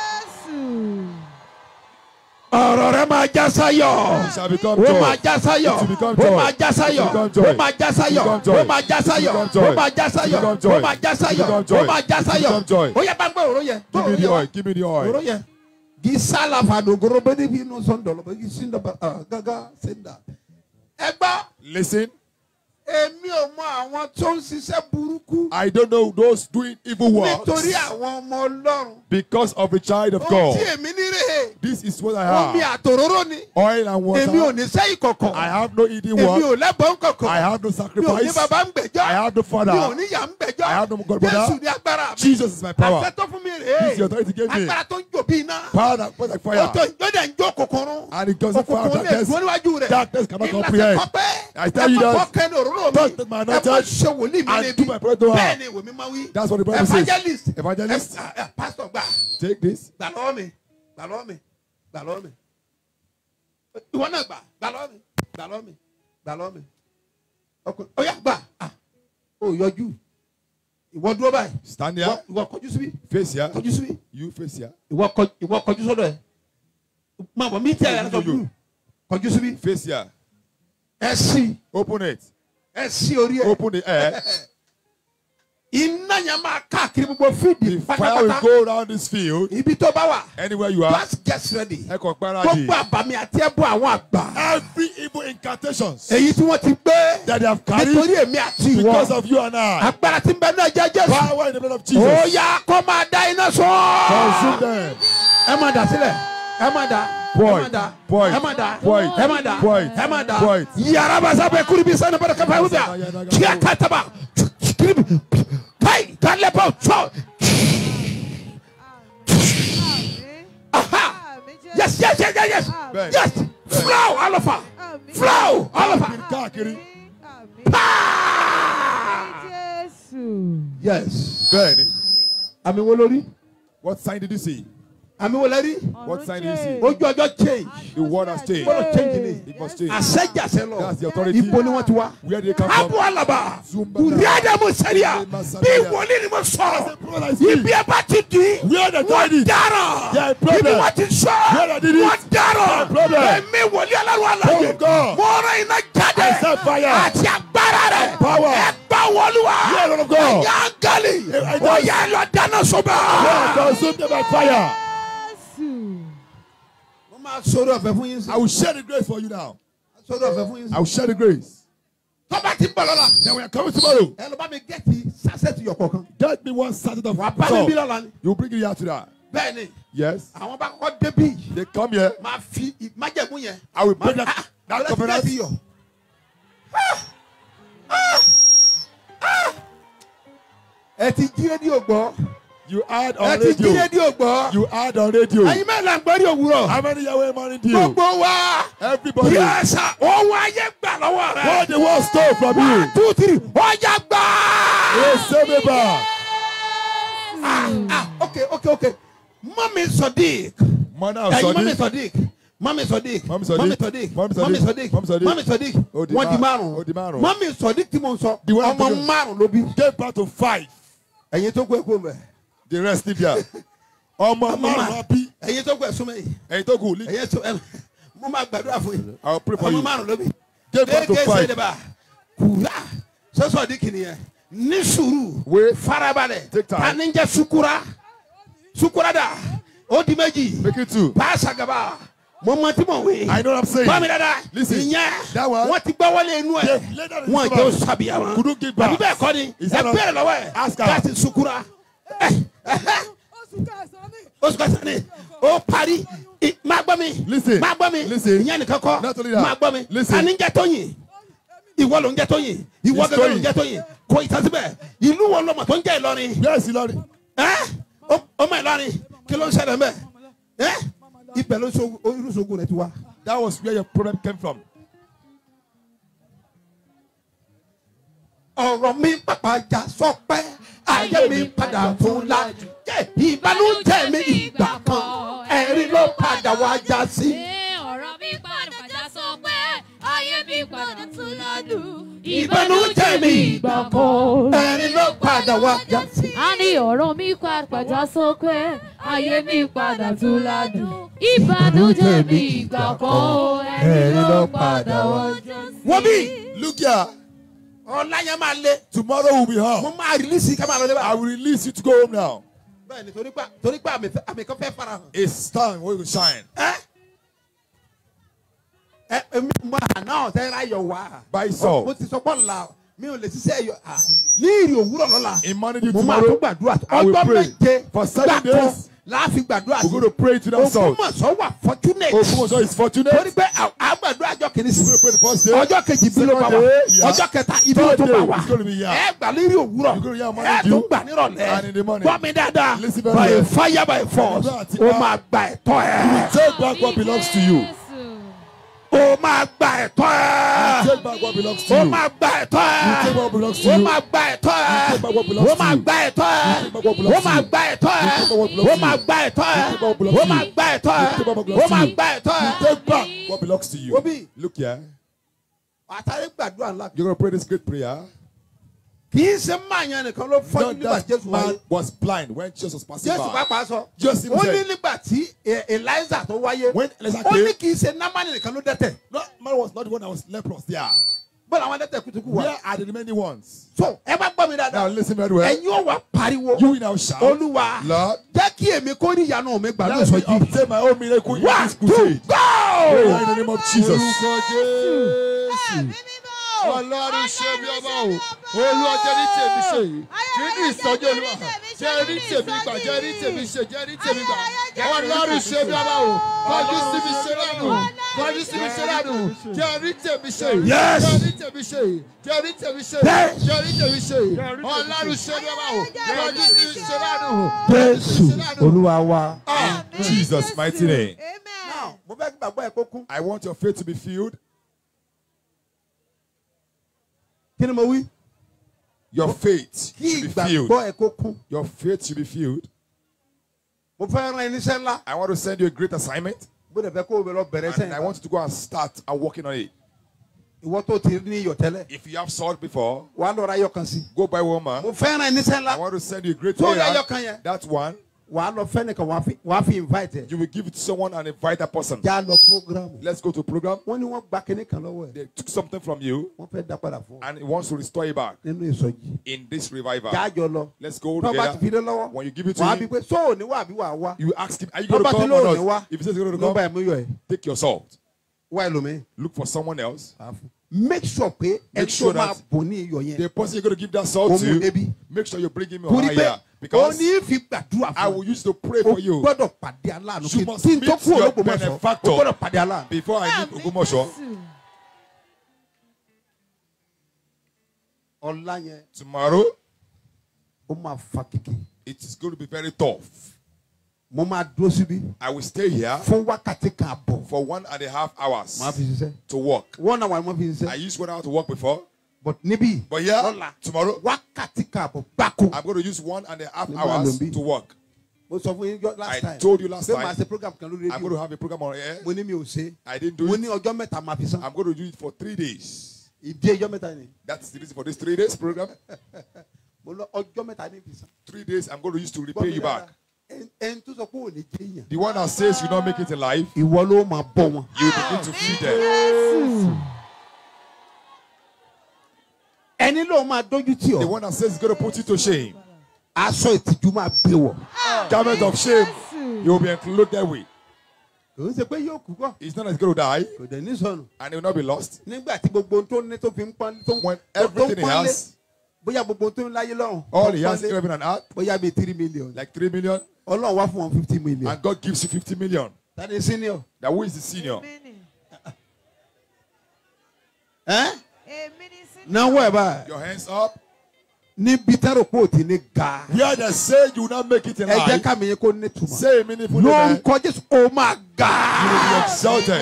Speaker 1: ọ̀rọ̀ rẹ máa já sáyọ̀.
Speaker 6: It shall become
Speaker 1: ó máa
Speaker 6: joy.
Speaker 1: já sáyọ̀.
Speaker 6: It will become
Speaker 1: ó
Speaker 6: joy.
Speaker 1: máa já sáyọ̀.
Speaker 6: It will become joy.
Speaker 1: ó máa já sáyọ̀.
Speaker 6: It will become joy.
Speaker 1: ó máa já sáyọ̀.
Speaker 6: It will become joy.
Speaker 1: ó máa já
Speaker 6: It will
Speaker 1: sáyọ̀.
Speaker 6: become joy.
Speaker 1: ó máa já
Speaker 6: It will
Speaker 1: sáyọ̀.
Speaker 6: become joy.
Speaker 1: ó máa já
Speaker 6: It will
Speaker 1: sáyọ̀.
Speaker 6: become joy.
Speaker 1: ó yẹ bá ń gbé òró yẹn.
Speaker 6: Give me the oil. Give me the
Speaker 1: òró
Speaker 6: oil.
Speaker 1: yẹn. kì í sálà fàdógoro bẹ́ẹ̀ níbi inú sọ́ńdọ̀ lọ́bẹ̀ kì í sí ndọ̀bà gágá sẹ́ńdà. ẹ gbọ́
Speaker 6: Listen,
Speaker 1: èmi ò mọ àwọn tó ń ṣiṣẹ́ burúkú
Speaker 6: I don't know those doing evil works
Speaker 1: nítorí àwọn ọmọ ọlọ́run.
Speaker 6: because of a child of
Speaker 1: ohun tí
Speaker 6: God.
Speaker 1: èmi ní rèé
Speaker 6: This is what I
Speaker 1: omi
Speaker 6: have.
Speaker 1: àtòróró ni
Speaker 6: Oil and
Speaker 1: èmi ò
Speaker 6: water.
Speaker 1: ní sẹ́yìn kọ̀kọ̀
Speaker 6: I have no eating
Speaker 1: èmi
Speaker 6: work.
Speaker 1: ò lẹ́bọ̀n kọ̀kọ̀
Speaker 6: I have no
Speaker 1: mi ò ní
Speaker 6: sacrifice.
Speaker 1: bàbá ń gbẹ̀jọ́
Speaker 6: I have no
Speaker 1: mi ò
Speaker 6: father.
Speaker 1: ní yà ń gbẹ̀jọ́
Speaker 6: I have no God
Speaker 1: Jésù
Speaker 6: brother.
Speaker 1: ní agbára mi
Speaker 6: Jesus is my power.
Speaker 1: àṣẹ tó fún mi
Speaker 6: This
Speaker 1: rèé
Speaker 6: is the authority he gave me.
Speaker 1: agbára tó ń jò bí iná
Speaker 6: Power that was like
Speaker 1: ó
Speaker 6: fire.
Speaker 1: tó yóò dẹ̀ ń jó kòkòrò
Speaker 6: And it doesn't fire
Speaker 1: òkùnkùn lè
Speaker 6: darkness.
Speaker 1: dúró níwájú rẹ̀
Speaker 6: Darkness cannot
Speaker 1: Ìlàsẹ̀
Speaker 6: comprehend.
Speaker 1: kọ́pẹ́
Speaker 6: I tell you
Speaker 1: ẹ má
Speaker 6: that.
Speaker 1: fọ́ kẹ́ni òróró mi
Speaker 6: Don't take my
Speaker 1: ẹ má
Speaker 6: anointed
Speaker 1: ṣe wòlíì mi
Speaker 6: and
Speaker 1: níbi
Speaker 6: do my prayer to her.
Speaker 1: bẹ́ẹ̀ ni ìwé mi máa wí
Speaker 6: That's what the Bible says.
Speaker 1: evangelist
Speaker 6: Evangelist.
Speaker 1: ẹ- ẹ- pastor gbà
Speaker 6: Take this.
Speaker 1: gbà lọ́wọ́ mi gbà lọ́wọ́ mi gbà lọ́wọ́ mi ìwọ náà gbà gbà lọ́wọ́ mi gbà lọ́wọ́ mi gbà lọ́wọ́ mi ọkùnrin ó yá gbà ah, ó yọjú ìwọ dúró báyìí
Speaker 6: Stand
Speaker 1: ìwọ
Speaker 6: here.
Speaker 1: ìwọ kọjú síbí
Speaker 6: Face here.
Speaker 1: kọjú síbí
Speaker 6: You face here.
Speaker 1: ìwọ kọ- ìwọ kọjú sọ́dọ̀ ẹ máa bọ̀ mí tẹ̀ ẹ̀ lọ́sọ̀ blue kọjú síbí
Speaker 6: Face here.
Speaker 1: ẹ sí
Speaker 6: Open it.
Speaker 1: ẹ sí orí ẹ
Speaker 6: Open the air.
Speaker 1: iná yẹn máa káàkiri gbogbo fídì
Speaker 6: The fire will
Speaker 1: pátápátá
Speaker 6: go around this field.
Speaker 1: ibi tó bá wà
Speaker 6: Anywhere you are.
Speaker 1: just get ready
Speaker 6: Ẹ kàn gbáradì.
Speaker 1: gbogbo àbàmì àti ẹbú àwọn àgbà
Speaker 6: Every evil incantations
Speaker 1: èyí tí wọ́n ti gbé
Speaker 6: that they have carried
Speaker 1: nítorí èmi àti
Speaker 6: because
Speaker 1: ìwọ
Speaker 6: of you and I.
Speaker 1: agbára tí ń bẹ náà jẹ́ jésù
Speaker 6: Power in the blood of
Speaker 1: ó
Speaker 6: Jesus.
Speaker 1: yá kó máa da iná
Speaker 6: Consume
Speaker 1: sọ
Speaker 6: them.
Speaker 1: ẹ máa dà sílẹ̀ ẹ máa dà ẹ
Speaker 6: Point.
Speaker 1: máa dà
Speaker 6: Point.
Speaker 1: ẹ máa dà
Speaker 6: Point.
Speaker 1: ẹ máa dà
Speaker 6: Point.
Speaker 1: ẹ máa dà
Speaker 6: Point.
Speaker 1: yàrá bá sábẹ́ kúrú bí sani bẹ́ẹ̀ kápẹ́ wíwá kí a ká taba kiri káyì kálẹ̀ bá tọ́ aha yes yes yes yes yes
Speaker 6: Bẹ́ẹ̀.
Speaker 1: yes flow alafa flow alafa
Speaker 6: Káàkiri.
Speaker 1: yes
Speaker 6: Bẹ́ẹ̀ni.
Speaker 1: àmì wo lórí
Speaker 6: What sign did you see?
Speaker 1: àmì wo lẹ́rí
Speaker 6: What sign did you see?
Speaker 1: ojú ọjọ́ change
Speaker 6: The word has changed.
Speaker 1: gbọ́dọ̀ change ni
Speaker 6: It must change.
Speaker 1: àṣẹjàṣẹ lọ
Speaker 6: That's the authority.
Speaker 1: ibo ni wọ́n ti wá.
Speaker 6: Where did they come
Speaker 1: abu
Speaker 6: from?
Speaker 1: alaba
Speaker 6: Zumba.
Speaker 1: uriada mu sariya bí wòlíì ni mo sọ̀rọ̀ ibi ẹ bá ti di
Speaker 6: Where they
Speaker 1: wọ́n
Speaker 6: tied it?
Speaker 1: dára
Speaker 6: Yeah,
Speaker 1: ibi
Speaker 6: problem.
Speaker 1: wọ́n ti sọ
Speaker 6: Where they did it?
Speaker 1: wọ́n dára
Speaker 6: Yeah, problem.
Speaker 1: èmi wòlíì aláwọ̀ aláyè
Speaker 6: Oh, God.
Speaker 1: mo rán iná jáde
Speaker 6: I said fire.
Speaker 1: àti agbára rẹ̀
Speaker 6: Power.
Speaker 1: ẹ gbà wọlúwa
Speaker 6: Yeah, Lord of God.
Speaker 1: ẹ̀yà ángali
Speaker 6: Yeah, I
Speaker 1: ó
Speaker 6: just-
Speaker 1: yẹ lọ dáná
Speaker 6: Lord,
Speaker 1: sọ́bà.
Speaker 6: consume them by fire.
Speaker 1: mo máa sọ̀rọ̀ ọ̀fẹ́ fún yín sí
Speaker 6: I will share the grace for you now.
Speaker 1: sọ̀rọ̀ ọ̀fẹ́ fún yín sí.
Speaker 6: I will share the grace.
Speaker 1: tọ́ba ti bọ̀ lọ́la
Speaker 6: Then we are coming tomorrow.
Speaker 1: ẹ lọ bá mi gẹ́tì sásẹ̀tì yọ̀ kọ̀ọ̀kan
Speaker 6: Get me one sachet of
Speaker 1: wà á bá mi bí
Speaker 6: salt.
Speaker 1: lọ́la ni
Speaker 6: You bring it here to that.
Speaker 1: bẹ́ẹ̀ ni
Speaker 6: Yes.
Speaker 1: àwọn bá kọ́kọ́ débí
Speaker 6: They come here.
Speaker 1: máa fi májẹ̀mú yẹn.
Speaker 6: I will break
Speaker 1: máa-
Speaker 6: that,
Speaker 1: ah,
Speaker 6: that
Speaker 1: ọlọ́sìn
Speaker 6: covenant.
Speaker 1: láti yọ̀. ẹ ti jí rédíò gbọ́
Speaker 6: You add
Speaker 1: ẹ
Speaker 6: on
Speaker 1: ti jí
Speaker 6: radio.
Speaker 1: rédíò gbọ́
Speaker 6: You add on radio.
Speaker 1: ẹ̀yin mẹ́rin à ń gbọ́ ní òwúrọ̀
Speaker 6: How many Yahweh morning do you?
Speaker 1: gbogbo wa
Speaker 6: Everybody.
Speaker 1: yẹ́sà ohun ayé gbà lọ́wọ́ rẹ̀
Speaker 6: What the world stole from
Speaker 1: one
Speaker 6: you.
Speaker 1: two three ọjà gbà.
Speaker 6: Receive it back.
Speaker 1: ah ah ok ok ok mami sodiq
Speaker 6: Mother of
Speaker 1: ẹ̀yin mami
Speaker 6: Sadiq.
Speaker 1: sodiq mami sodiq
Speaker 6: Mami Sodiq.
Speaker 1: mami sodiq
Speaker 6: Mami Sodiq.
Speaker 1: mami sodiq
Speaker 6: Mami Sodiq.
Speaker 1: mami sodiq
Speaker 6: Ó di
Speaker 1: wọ́n di
Speaker 6: márùn-ún. Ó di
Speaker 1: márùn
Speaker 6: márùn-ún.
Speaker 1: mami sodiq tí mo ń sọ
Speaker 6: The one
Speaker 1: ọmọ
Speaker 6: to-
Speaker 1: márùn ló bí
Speaker 6: Gave birth to five.
Speaker 1: ẹ̀yin tó kú ẹ kú mẹ́
Speaker 6: The rest live here. Ọmọ
Speaker 1: Ọmọ
Speaker 6: márùn-ún happy.
Speaker 1: ẹ̀yin tó kú ẹ súnmọ́ yìí
Speaker 6: Ẹyin tó kù leave.
Speaker 1: ẹ̀yin tó ẹ mo máa gbàdúrà fún yín
Speaker 6: I will pray for
Speaker 1: ọmọ
Speaker 6: you.
Speaker 1: márùn ló bí
Speaker 6: Gave birth to
Speaker 1: Gẹ́gẹ́
Speaker 6: five.
Speaker 1: sẹ́dẹ̀bà kúrà sọ́sọ́ di kìnìyẹn ní sùúrù
Speaker 6: Wait.
Speaker 1: farabalẹ̀
Speaker 6: Take time.
Speaker 1: tani ń jẹ́ sukura sukura dà ó di méjì
Speaker 6: Make it two.
Speaker 1: paasa gaba mo mọ tí mo wí.
Speaker 6: I know what I'm saying.
Speaker 1: bá mi dada
Speaker 6: Listen,
Speaker 1: ìyẹn
Speaker 6: that one-
Speaker 1: wọ́n ti gbọ́ wọlé inú ẹ̀
Speaker 6: They've laid down in
Speaker 1: wọ́n
Speaker 6: his
Speaker 1: jẹ́
Speaker 6: mouth.
Speaker 1: sábìyà wọn
Speaker 6: Couldn't give back.
Speaker 1: àbí bẹ́ẹ̀ kọ́ ni
Speaker 6: Is
Speaker 1: ẹ
Speaker 6: that not-
Speaker 1: bẹ̀rẹ̀ lọ́wọ́ ẹ̀
Speaker 6: Ask her.
Speaker 1: láti sukura ẹ̀ ẹ̀hẹ́ oṣù kẹsàn-án ni ó parí I- máa gbọ́ mi
Speaker 6: Listen,
Speaker 1: máa gbọ́ mi
Speaker 6: listen.
Speaker 1: ìyẹn nìkan kọ́
Speaker 6: Not only that.
Speaker 1: máa gbọ́ mi
Speaker 6: Listen.
Speaker 1: tani ń jẹ́ tóyìn ìwọ ló ń jẹ́ tóyìn ìwọ
Speaker 6: It's
Speaker 1: gẹ́gẹ́ ló ń
Speaker 6: Tóyìn.
Speaker 1: jẹ́ tóyìn kò ìtàsíbẹ̀ ìlú wo lọmọ tó ń jẹ́ Ìlọrin
Speaker 6: Yes, Lord.
Speaker 1: ẹ́ ó- ọmọ Ìlọrin kí ló ń ṣẹlẹ̀ mẹ́ ẹ́ ibẹ̀ ló so irúsogun rẹ̀ ti wá.
Speaker 6: That was where your problem came from.
Speaker 1: ọ̀rọ̀ mi pàpà jà sọpẹ́ ayé mi padà fún lájú. ìbànújẹ́ mi ìgbà kan ẹ̀rín ló padà wá já sí.
Speaker 4: Ṣé ọ̀rọ̀ mi padà já sọ pé ayé mi padà tún ládùn?
Speaker 1: ìbànújẹ́ mi ìgbà kan ẹ̀rín ló padà wá já sí.
Speaker 4: A ní ọ̀rọ̀ mi padà já sọ pé ayé mi padà tún ládùn. Ìbànújẹ́ mi ìgbà kan ẹ̀rín ló padà wá já sí.
Speaker 1: wọ́n bí
Speaker 6: Look here.
Speaker 1: ọ̀la yẹn máa lé
Speaker 6: Tomorrow will be
Speaker 1: mo
Speaker 6: home.
Speaker 1: máa rìlísì ká máa lọ
Speaker 6: I
Speaker 1: lébà.
Speaker 6: will release you to go home now.
Speaker 1: bẹ́ẹ̀ ni torí pé torí pé àmì fẹ́- àmì kan fẹ́ fara hàn.
Speaker 6: It's time where you shine.
Speaker 1: ẹ ẹ èmi mọ àná ọ̀tẹ́ ráyọ̀ wá.
Speaker 6: By Saul.
Speaker 1: mo ti sọ pọ́ la mi ò lè ṣiṣẹ́ ẹ̀yọ à ní ìrì òwúrọ̀ lọ́la.
Speaker 6: In morning due
Speaker 1: mo máa tún
Speaker 6: tomorrow,
Speaker 1: gbàdúrà
Speaker 6: I will
Speaker 1: ọjọ́
Speaker 6: pray.
Speaker 1: méje
Speaker 6: For seven
Speaker 1: gbàgbọ́
Speaker 6: days,
Speaker 1: láàfin gbàdúrà
Speaker 6: we're going to pray to that salt.
Speaker 1: Ògbómọ̀ṣọ́ wà fortunate.
Speaker 6: Ogunmoso is
Speaker 1: torí
Speaker 6: fortunate.
Speaker 1: pé à- à gbàdúrà ọjọ́ kìíní sí.
Speaker 6: We're going to pray the first day.
Speaker 1: ọjọ́ kejì bí ló bá wà
Speaker 6: Second day, yeah.
Speaker 1: ọjọ́ kẹta ibi ló
Speaker 6: Third
Speaker 1: tó bá
Speaker 6: day,
Speaker 1: wà
Speaker 6: it's going to be here.
Speaker 1: ẹ gbà lérí òwúrọ̀
Speaker 6: You're going to hear morning
Speaker 1: ẹ
Speaker 6: dew.
Speaker 1: tún gbà nírọ̀lẹ́
Speaker 6: And in the morning.
Speaker 1: gbọ́ mi dáadáa
Speaker 6: Listen very
Speaker 1: by
Speaker 6: well.
Speaker 1: fire by force
Speaker 6: Àti-
Speaker 1: ó máa gba ẹ̀tọ́ ẹ
Speaker 6: Take back what belongs to you.
Speaker 1: ó máa gba ẹ̀tọ́ ẹ
Speaker 6: Take back what belongs to
Speaker 1: ó
Speaker 6: you.
Speaker 1: máa gba ẹ̀tọ́
Speaker 6: You take
Speaker 1: ẹ
Speaker 6: what belongs to
Speaker 1: ó
Speaker 6: you.
Speaker 1: máa gba ẹ̀tọ́ ẹ
Speaker 6: take back what belongs
Speaker 1: ó
Speaker 6: to
Speaker 1: máa
Speaker 6: you.
Speaker 1: gba ẹ̀tọ́ ẹ
Speaker 6: take back what belongs
Speaker 1: ó
Speaker 6: to
Speaker 1: máa
Speaker 6: you.
Speaker 1: gba ẹ̀tọ́ ẹ
Speaker 6: take back what belongs
Speaker 1: ó
Speaker 6: to
Speaker 1: máa
Speaker 6: you.
Speaker 1: gba ẹ̀tọ́ ẹ
Speaker 6: take back what belongs
Speaker 1: ó
Speaker 6: to
Speaker 1: máa
Speaker 6: you.
Speaker 1: gba ẹ̀tọ́ ẹ
Speaker 6: take back what
Speaker 1: ó
Speaker 6: belongs to
Speaker 1: máa
Speaker 6: you.
Speaker 1: gba ẹ̀tọ́ ẹ.
Speaker 6: Take back what belongs to you.
Speaker 1: Obi.
Speaker 6: Look here.
Speaker 1: àtàrí gbàdúrà ńlá
Speaker 6: You're going to pray this great prayer.
Speaker 1: kì í ṣe máa yan nìkan ló fọ́jú
Speaker 6: Not
Speaker 1: nígbà
Speaker 6: that
Speaker 1: jésù wáyé.
Speaker 6: man was blind when Jesus was passing
Speaker 1: jésù
Speaker 6: by.
Speaker 1: pàápàá sọ
Speaker 6: Just him
Speaker 1: ó ní
Speaker 6: said.
Speaker 1: nígbà tí E- eliza tó wáyé
Speaker 6: When Eliza
Speaker 1: ó ní
Speaker 6: came,
Speaker 1: kì í ṣe námánì nìkan ló dẹ́tẹ̀
Speaker 6: no, man was not the one that was leprous there.
Speaker 1: bọ́lá àwọn dẹ́tẹ̀ kutuku wà.
Speaker 6: Where are the remaining ones?
Speaker 1: so ẹ bá gbọ́ mi
Speaker 6: Now
Speaker 1: dáadáa
Speaker 6: listen very well.
Speaker 1: ẹ̀yin ò wá pariwo
Speaker 6: You will now shout.
Speaker 1: olúwa
Speaker 6: Lord,
Speaker 1: jẹ́ kí èmi kó rí ìyanu mi gbà
Speaker 6: let me
Speaker 1: lóṣooṣì.
Speaker 6: obtain my own miracle in
Speaker 1: one
Speaker 6: this
Speaker 1: two
Speaker 6: crusade.
Speaker 1: go.
Speaker 6: Pray in the name of Jesus.
Speaker 2: ọlọ́run ṣe bí ọba o olú ọjọ́ ní tèmi ṣe yìí kí ní ìsọjí olúwa jẹ́ rí tèmi gbà jẹ́ rí tèmi ṣe jẹ́ rí tèmi gbà ọlọ́run ṣe bí ọba o kọjú sí mi ṣe lánàá kọjú sí mi ṣe lánàá jẹ́ rí tèmi ṣe yìí
Speaker 1: Yes.
Speaker 2: jẹ́ rí tèmi ṣe yìí jẹ́ rí tèmi ṣe
Speaker 1: Yes.
Speaker 2: yìí jẹ́ rí tèmi ṣe yìí ọlọ́run ṣe bí ọba o kọjú sí mi ṣe lánàá
Speaker 1: jésù olúwa wa.
Speaker 6: In Jesus' mighty name.
Speaker 1: now mo fẹ́ kí gbàgbọ́ ẹ̀ kó kún.
Speaker 6: I want your faith to be filled.
Speaker 1: kí ni mo wí.
Speaker 6: Your faith
Speaker 1: kí
Speaker 6: should be filled.
Speaker 1: ìgbàgbọ́ ẹ̀ kó kún.
Speaker 6: Your faith should be filled.
Speaker 1: mo fẹ́ rán ẹ níṣẹ́ ńlá.
Speaker 6: I want to send you a great assignment.
Speaker 1: bó dẹ̀ fẹ́ kó o bẹ lọ bẹ̀rẹ̀
Speaker 6: And I
Speaker 1: sẹ́yìn.
Speaker 6: want you to go and start and working on it.
Speaker 1: ìwọ tó ti ní iyọ̀ tẹ́lẹ̀.
Speaker 6: If you have salt before,
Speaker 1: wàá lọ ra iyọ̀ kan sí.
Speaker 6: go buy one man.
Speaker 1: mo fẹ́ rán ẹ níṣẹ́
Speaker 6: I
Speaker 1: ńlá.
Speaker 6: want to send you a great
Speaker 1: tó
Speaker 6: prayer.
Speaker 1: yẹ kan yẹn.
Speaker 6: That one,
Speaker 1: wàá lọ fẹ́ nìkan wàá fi- wàá fi invite ẹ̀.
Speaker 6: you will give it to someone and invite that person.
Speaker 1: já lọ program.
Speaker 6: Let's go to program.
Speaker 1: wọ́n ní wọ́n gba kinní kan lọ́wọ́ ẹ̀.
Speaker 6: They took something from you
Speaker 1: wọ́n fẹ́ dá padà fún ọ.
Speaker 6: and it wants to restore it back
Speaker 1: nínú ìsọjí.
Speaker 6: in this revival.
Speaker 1: jájọ lọ.
Speaker 6: Let's go
Speaker 1: tó bá ti fi
Speaker 6: together.
Speaker 1: lé lọ́wọ́.
Speaker 6: When you give it to
Speaker 1: wàá bí
Speaker 6: him,
Speaker 1: pé sóò ní wà bí wà wá.
Speaker 6: you ask him, Are you
Speaker 1: tó
Speaker 6: going to
Speaker 1: bá ti
Speaker 6: come or
Speaker 1: lóò ní wá.
Speaker 6: not? If he says he's going to
Speaker 1: ló bá
Speaker 6: come,
Speaker 1: ẹ̀ mú yọ ẹ̀.
Speaker 6: take your salt.
Speaker 1: wá ẹlòmíì.
Speaker 6: Look for someone else.
Speaker 1: make sure pé ẹ
Speaker 6: Make
Speaker 1: tó
Speaker 6: sure
Speaker 1: máa
Speaker 6: that
Speaker 1: bò ní iyọ̀ yẹn.
Speaker 6: The person you're going to give that salt
Speaker 1: Ó mú
Speaker 6: to,
Speaker 1: débi.
Speaker 6: make sure you bring him
Speaker 1: torí
Speaker 6: on
Speaker 1: pé
Speaker 6: higher.
Speaker 1: ó
Speaker 6: Because
Speaker 1: ní fi gbàdúrà
Speaker 6: I
Speaker 1: fún
Speaker 6: will
Speaker 1: ọ.
Speaker 6: use to pray
Speaker 1: o
Speaker 6: for you.
Speaker 1: gbọ́dọ̀ pàdé aláàánú
Speaker 6: You
Speaker 1: kí
Speaker 6: must
Speaker 1: tí n tó
Speaker 6: meet
Speaker 1: kú
Speaker 6: your
Speaker 1: olóògbòmọ̀ṣọ́ o
Speaker 6: benefactor.
Speaker 1: gbọ́dọ̀ pàdé aláàánú.
Speaker 6: Before I leave Ogumosho,
Speaker 1: ọ̀la yẹn
Speaker 6: tomorrow,
Speaker 1: ó máa fa kìkì.
Speaker 6: it is going to be very tough.
Speaker 1: mo máa dúró síbí
Speaker 6: I will stay here
Speaker 1: fún wákàtí kan àbọ̀.
Speaker 6: for one and a half hours
Speaker 1: máa fi ṣiṣẹ́.
Speaker 6: to work.
Speaker 1: wọ́n náà wà ní wọ́n fi
Speaker 6: I
Speaker 1: ṣiṣẹ́.
Speaker 6: used one hour to work before,
Speaker 1: but níbí
Speaker 6: but here,
Speaker 1: lọ́la
Speaker 6: tomorrow,
Speaker 1: wákàtí kan àbọ̀ gbáko.
Speaker 6: I'm going to use one and a half
Speaker 1: Ní
Speaker 6: hours
Speaker 1: Malombi.
Speaker 6: to work.
Speaker 1: mo sọ fún yín jọ last
Speaker 6: I
Speaker 1: time.
Speaker 6: told you last
Speaker 1: pé màá
Speaker 6: time,
Speaker 1: ṣe program kan lórí
Speaker 6: I'm going to
Speaker 1: rédíò.
Speaker 6: have a program on air.
Speaker 1: mo ní mi ò ṣe.
Speaker 6: I didn't do
Speaker 1: mo
Speaker 6: it.
Speaker 1: ní ọjọ́ mẹ́ta máa fi san.
Speaker 6: I'm going to do it for three days.
Speaker 1: ìdí ọjọ́ mẹ́ta ni.
Speaker 6: That's the reason for this three days program.
Speaker 1: mo lọ ọjọ́ mẹ́ta ní fi san.
Speaker 6: Three days I'm going to use to
Speaker 1: Gbọ́
Speaker 6: repay
Speaker 1: mi
Speaker 6: you back.
Speaker 1: dáadáa. Ẹn- ẹni tó sọ pé ò ní jẹ́ èèyàn.
Speaker 6: The one that says you not make it in life,
Speaker 1: ìwọ ló máa bọ̀ wọn.
Speaker 6: you begin to feed them.
Speaker 1: ẹni ló máa dójú tì
Speaker 6: The
Speaker 1: ọ́.
Speaker 6: one that says he's going to put you to shame.
Speaker 1: aṣọ ìtìjú máa gbé wọ̀.
Speaker 6: Garment of shame, you will be clothed that way.
Speaker 1: kò ń ṣe pé yóò kú kọ́.
Speaker 6: It's not that he's going to die
Speaker 1: kò dẹ̀ ní sọnù.
Speaker 6: and he will not be lost.
Speaker 1: nígbà tí gbogbo ohun tó ní tó fi ń pọ́n tó ń
Speaker 6: When
Speaker 1: tó- tó ń
Speaker 6: everything he
Speaker 1: pọ́nlé,
Speaker 6: has,
Speaker 1: bóyá gbogbo ohun tó ń láyé lọ́rùn.
Speaker 6: all
Speaker 1: tó
Speaker 6: he
Speaker 1: ń
Speaker 6: has in
Speaker 1: pọ́nlé,
Speaker 6: heaven and earth,
Speaker 1: bóyá bíi three million.
Speaker 6: like three million,
Speaker 1: ọlọ́run wá fún wọn fifty million.
Speaker 6: and God gives you 50 million.
Speaker 1: tani senior.
Speaker 6: Now, who is the senior?
Speaker 1: ẹ́ náwó ẹ̀ báyìí.
Speaker 6: Your hands up.
Speaker 1: níbi tẹ́rọ pé ò ti ní ga.
Speaker 6: Where they say you will not make it in
Speaker 1: ẹ jẹ́
Speaker 6: life,
Speaker 1: ká mi yẹn kó ní tùmọ̀.
Speaker 6: say a meaningful amen.
Speaker 1: lórúkọ jésù ó máa
Speaker 6: You will be
Speaker 1: ga.
Speaker 6: exalted.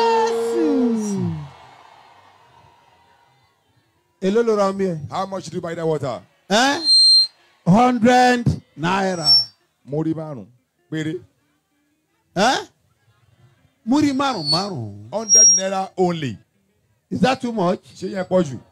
Speaker 1: èló ló ra omi ẹ̀.
Speaker 6: How much do you buy that water?
Speaker 1: ẹ́ hundred naira.
Speaker 6: Múrí márùn-ún péré.
Speaker 2: Ẹ́ múrí márùn márùn.
Speaker 6: Hundred naira only.
Speaker 2: Is that too much?
Speaker 6: Ṣé yẹn pọ̀ jù?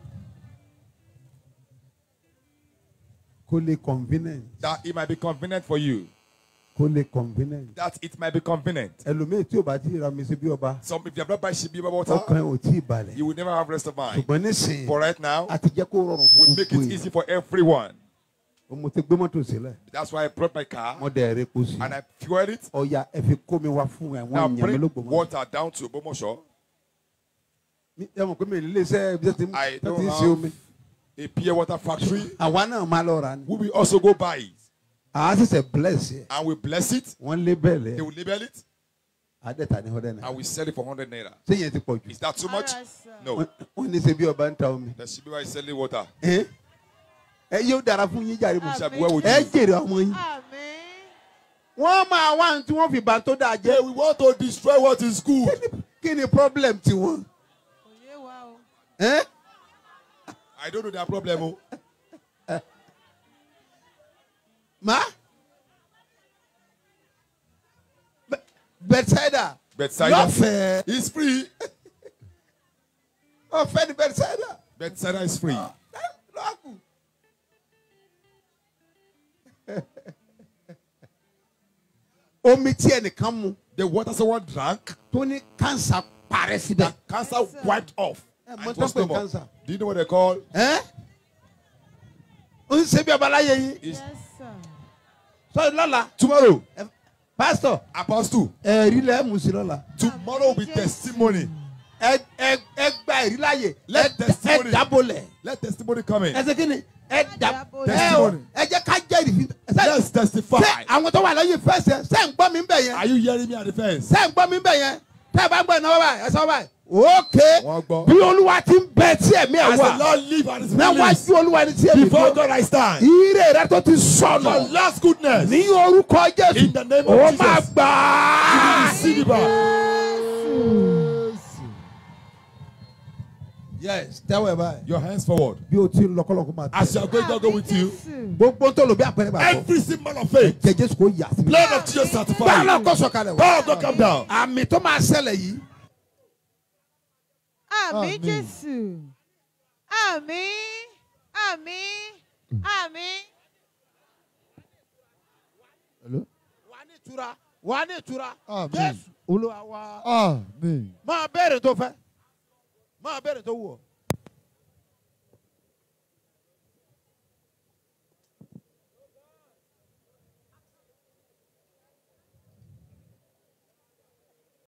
Speaker 2: Kò lè convenient.
Speaker 6: That it might be convenient for you.
Speaker 2: Kò lè convenient.
Speaker 6: That it might be convenient.
Speaker 2: Ẹlòmíì tí o bá ti ra mi sí bí ọba.
Speaker 6: Some if you have not buy Shibi water,
Speaker 2: Ọkàn ẹ̀ ò tí ì balẹ̀.
Speaker 6: you will never have rest of mind.
Speaker 2: Ṣùgbọ́n nísìnyí.
Speaker 6: For right now,
Speaker 2: a ti jẹ́ kó rọrùn
Speaker 6: we
Speaker 2: fún
Speaker 6: make
Speaker 2: gbogbo
Speaker 6: it
Speaker 2: yìí.
Speaker 6: easy for everyone.
Speaker 2: mo ti gbé mọ́tò sílẹ̀.
Speaker 6: That's why I brought my car
Speaker 2: mo dẹ̀ ẹ̀rẹ́ kó sí.
Speaker 6: and I fueled it.
Speaker 2: ọ̀ya ẹ fi kó mi wá fún àwọn
Speaker 6: Now
Speaker 2: èèyàn mi
Speaker 6: bring
Speaker 2: ló gbọ́ mọ́.
Speaker 6: water down to Bomosho.
Speaker 2: ẹ mọ̀ pé mi ò lè ṣe ibi tó ti
Speaker 6: I
Speaker 2: tó
Speaker 6: don't
Speaker 2: ti ń ṣe
Speaker 6: have
Speaker 2: omi.
Speaker 6: a pure water factory.
Speaker 2: àwa náà máa lọ ra ni.
Speaker 6: We will also go buy it
Speaker 2: àá ṣẹ̀ṣẹ̀ bless yẹ.
Speaker 6: and we bless it.
Speaker 2: wọ́n lé bẹ́ẹ̀
Speaker 6: They
Speaker 2: lẹ̀.
Speaker 6: will label it
Speaker 2: àádẹ́ta ní ọdẹ
Speaker 6: and
Speaker 2: náà.
Speaker 6: we sell it for 100 naira.
Speaker 2: ṣé yẹn ti pọ̀ jù.
Speaker 6: Is that too much? No.
Speaker 2: Wọ́n- wọ́n ní ṣe bí ọba ń ta omi.
Speaker 6: The Shibi is selling water.
Speaker 2: ẹ ẹ yóò dára fún yín jàre mo.
Speaker 6: Shabi, where would
Speaker 2: ẹ
Speaker 6: you?
Speaker 2: jèrè ọmọ yín. wọ́n máa wá ní tí wọ́n fi bàn tó dáa jẹ́.
Speaker 6: we want to destroy what is good.
Speaker 2: kí ni problem tiwọn. ẹ
Speaker 6: I don't know their problem. Oh.
Speaker 2: ma. Bẹ- Bethsaida.
Speaker 6: Bethsaida.
Speaker 2: lọ́fẹ̀ẹ́.
Speaker 6: It's free.
Speaker 2: ọ̀fẹ́ ni Bethsaida.
Speaker 6: Bethsaida is free.
Speaker 2: lọ́kù. omi tí ẹnìkan mu
Speaker 6: The water someone drank,
Speaker 2: tó ní cancer parẹ́ síbẹ̀.
Speaker 6: that cancer wiped off.
Speaker 2: Eh,
Speaker 6: And
Speaker 2: mo
Speaker 6: it was
Speaker 2: tọ́
Speaker 6: no
Speaker 2: pé
Speaker 6: more.
Speaker 2: cancer.
Speaker 6: Do you know what they call?
Speaker 2: ẹ́ ó ń ṣe bí ọba láyé yín.
Speaker 6: It's
Speaker 2: sọ lọ́la
Speaker 6: tomorrow.
Speaker 2: pásítọ̀
Speaker 6: Apostle.
Speaker 2: ẹ̀rí lẹ́ mú sí lọ́la.
Speaker 6: Tomorrow will be testimony.
Speaker 2: ẹ ẹ ẹ gba ẹ̀rí láàyè
Speaker 6: Let
Speaker 2: ẹ
Speaker 6: testimony-
Speaker 2: ẹ dábòlẹ̀
Speaker 6: Let testimony come in.
Speaker 2: ẹ ṣe kí ni ẹ dà ẹ o
Speaker 6: Testimony.
Speaker 2: ẹ jẹ́ ká jẹ́rìí fi.
Speaker 6: Let's testify.
Speaker 2: ṣé àwọn tó wà lẹ́yìn fẹsẹ̀ ṣé ń gbọ́ mi bẹ̀ yẹn
Speaker 6: Are you hearing me at the fence?
Speaker 2: ṣé ń gbọ́ mi bẹ̀ yẹn tẹ́ ẹ bá ń gbọ́ ìnáwó báyìí ẹ sọ báyìí. ókè
Speaker 6: Wọ́n gbọ́.
Speaker 2: bí olúwa ti ń bẹ tí ẹ̀mí ẹ̀
Speaker 6: As the
Speaker 2: wà
Speaker 6: Lord live and his
Speaker 2: náà wá
Speaker 6: willingness,
Speaker 2: sí olúwa ní tí ẹ̀mí
Speaker 6: before
Speaker 2: dúró.
Speaker 6: God I stand.
Speaker 2: ire rẹ tó ti
Speaker 6: Your
Speaker 2: sọnù
Speaker 6: last goodness.
Speaker 2: ní orúkọ jésù
Speaker 6: In the name of
Speaker 2: ó
Speaker 6: Jesus.
Speaker 2: máa gbà á.
Speaker 6: Receive it back.
Speaker 2: yes tẹ́wọ̀ ẹ̀ báyìí.
Speaker 6: Your hands forward.
Speaker 2: bí o ti ń lọ́kọ́lọ́kọ́ máa
Speaker 6: As you are going, God go with you.
Speaker 2: gbogbo tó lò bí àpẹẹrẹ bá bọ̀.
Speaker 6: Every symbol of faith.
Speaker 2: jẹ jésù kò yà sí.
Speaker 6: Blood of Jesus
Speaker 2: báwo
Speaker 6: sanctify
Speaker 2: náà
Speaker 6: you.
Speaker 2: kó sọ̀kalẹ̀ wá.
Speaker 6: Power of God come down.
Speaker 2: àmì tó máa ṣẹlẹ̀ yìí.
Speaker 4: Àmín Jésù. Àmín. Àmín. Àmín.
Speaker 2: wà á ní ìtura wà á ní ìtura.
Speaker 5: Àmín.
Speaker 2: jésù olúwa wa.
Speaker 5: Àmín.
Speaker 2: máa béèrè tó fẹ́ máa béèrè tó wù ọ́.